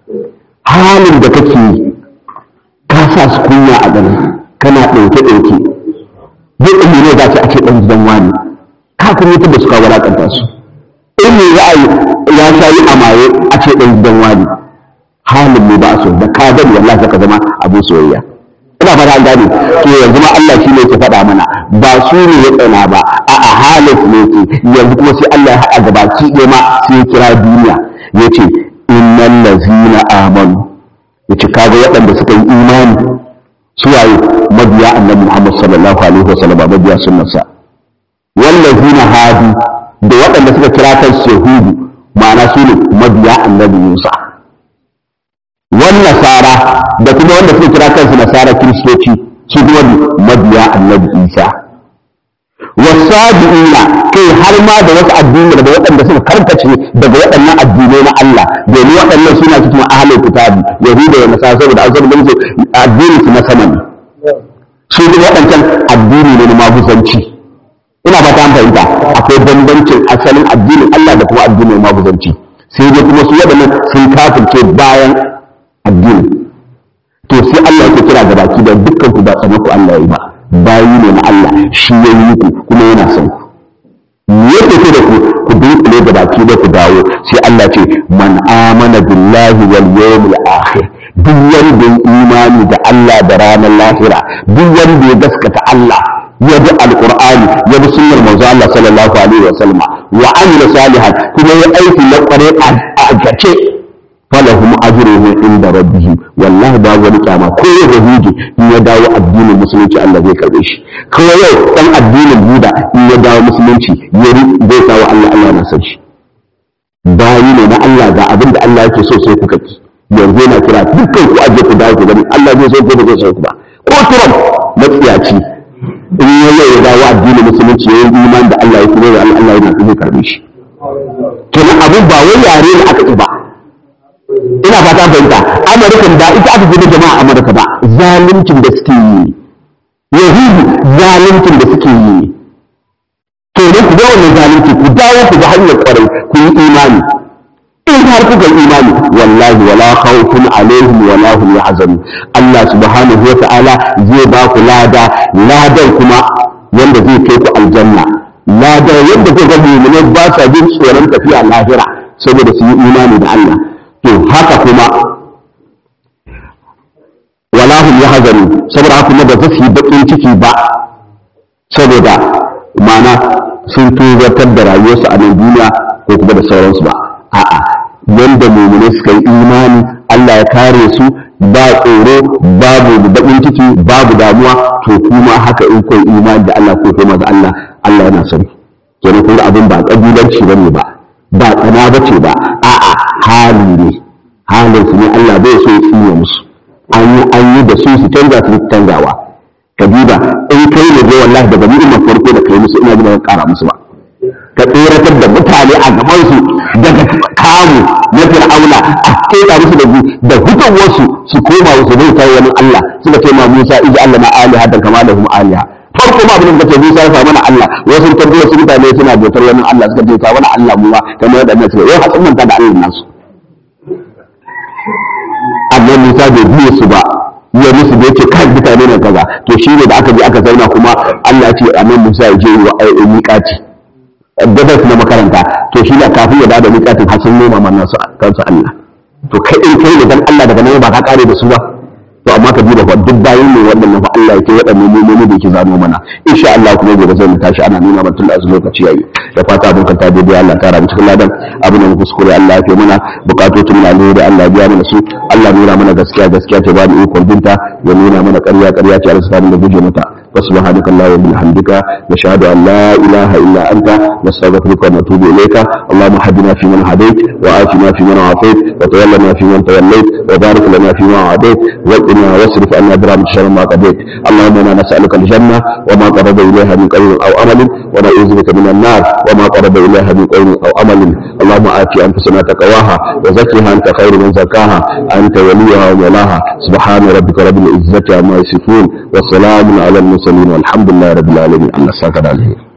halin da kake yi ka sa su kunya a gani kana ɗauke ɗauke duk ɗin ne za ce ake ɗan gidan wani ka kuma mutum da suka wulaƙanta su in ne za a yi ya sha yi a maye a ce ɗan gidan wani halin mu ba so da ka gani wallahi ka zama abin soyayya ina fata an gane to yanzu ma Allah shi ne ke faɗa mana ba su ne ya tsana ba a'a halin su ne ke yanzu kuma sai Allah ya haɗa gabaki ɗaya ma sai ya kira duniya ya ce innal lazina amanu yace kaga waɗanda suka yi imani suwaye mabiya annabi Muhammad sallallahu alaihi wasallam mabiya sunnarsa wallazina hadu da waɗanda suka kira kansu yahudu ma'ana su ne mabiya annabi Musa wan nasara da kuma wanda suka kira kansu nasara kiristoci su kuma mabiya annabi Isa wasabi'ina kai har ma da wasu addini da waɗanda suka karkace daga waɗannan addinai na Allah domin waɗannan suna cikin ahlul kitabi yahuda da nasara saboda an saboda su addini su na sama ne su ne waɗancan addini ne na maguzanci ina ba ta fahimta akwai bambancin asalin addinin Allah da kuma addinin maguzanci sai dai kuma su waɗannan sun kafirce bayan addini to sai Allah ya kira ga baki da dukkan ku ba tsanaku Allah ya yi ba bayi ne na Allah shi ya yi ku kuma yana son ku me yake ce da ku ku dunkule da baki da ku dawo sai Allah ce man amana billahi wal yawmil akhir duk wanda ya imani da Allah da ranar lahira duk wanda ya gaskata Allah ya bi alqur'ani ya bi sunnar manzo Allah sallallahu alaihi wa sallama wa amila salihan kuma ya aiki na kware a gace falahum ajruhum inda rabbihim wallahi ba wani kyama ko ya yahudi in ya dawo addinin musulunci Allah zai karbe shi ko yau dan addinin buda in ya dawo musulunci ya zai kawo Allah Allah na san shi bayi ne na Allah ga abin da Allah yake so sai kuka ki yanzu yana kira dukkan ku aje ku dawo ku gani Allah zai so ko ba zai so ku ba ko Trump matsiyaci in ya yau ya dawo addinin musulunci ya yi iman da Allah ya kuma da Allah Allah yana zai karbe shi kenan abin ba wai yare ne aka ki ba ina fata fahimta amurkan ba ita aka gina jama'a amurka ba zaluncin da suke yi yahudu zaluncin da suke yi to ne ku ga wannan zalunci ku dawo ku ga hanyar kwarai ku yi imani in har kuka yi imani wallahi wala khawfun alaihim wala hum yahzanun Allah subhanahu wa ta'ala zai ba ku lada ladan kuma wanda zai kai ku aljanna lada yadda kuka ga mu'minai ba sa jin tsoron tafiya lahira saboda su yi imani da Allah to haka kuma wala hum yahzanu saboda haka kuma ba za su yi bakin ciki ba saboda mana sun tuzartar da rayuwarsu a nan duniya ko kuma da sauransu ba a'a yanda mu'mini suka yi imani Allah ya kare su ba tsoro babu bakin ciki babu damuwa to kuma haka in kai imani da Allah ko kuma da Allah Allah yana son kenan kun abin ba kabilanci bane ba ba tsana bace ba a'a hali ne halin su ne Allah bai so ya tsiye musu an yi an yi da su su canza su canzawa kabila in kai ne dai wallahi daga ni'imar farko da kai musu ina ji ba kara musu ba ka tseratar da mutane a gaban su daga kamu na fir'auna a keta musu da da hutawar su su koma su bauta wani Allah suka ce ma Musa ija Allah na aliha da kama da hum aliha farko ma abin da kace Musa ya samu na Allah wasu tabbatar wasu mutane suna bautar wani Allah suka ce ka wani Allah mu ma kamar yadda annabi ya wai hatsin manta da Allah nasu annabi Musa bai biye su ba ya musu da yake kan mutane ne kaza to shi ne da aka je aka zauna kuma Allah ya ce annabi Musa ya je wa miƙati gabas na makaranta to shi ne kafin ya bada miƙatin har sun noma mana su kansu Allah to kai in kai ne dan Allah daga nan ba ka kare da su ba to amma ka duba fa duk bayan ne wannan fa Allah yake waɗannan mu'mini da yake zano mana insha Allah kuma gobe zai mu tashi ana nuna mana tun da lokaci yayi da fata mun kanta daidai Allah ta rabu cikin ladan abin da mu kuskure Allah ya fi mana bukatocin mu ne da Allah ya biya mana su Allah nuna mana gaskiya gaskiya ta ba mu ikon binta ya nuna mana ƙarya ƙarya ce Allah subhanahu da guje mata وسبحانك اللهم وبحمدك نشهد ان لا اله الا انت نستغفرك ونتوب اليك اللهم هدنا فيمن هديت وآتنا فيمن عافيت وتولنا فيمن توليت وبارك لنا فيما اعطيت وقنا واصرف عنا برحمتك شر ما قضيت اللهم انا نسالك الجنه وما قرب اليها من قول او عمل ونعوذ بك من النار وما قرب اليها من قول او عمل اللهم آت انفسنا تقواها وزكها انت خير من زكاها انت وليها ومولاها سبحان ربك رب العزه عما يصفون وسلام على المرسلين والحمد لله رب العالمين الله ساكن عليه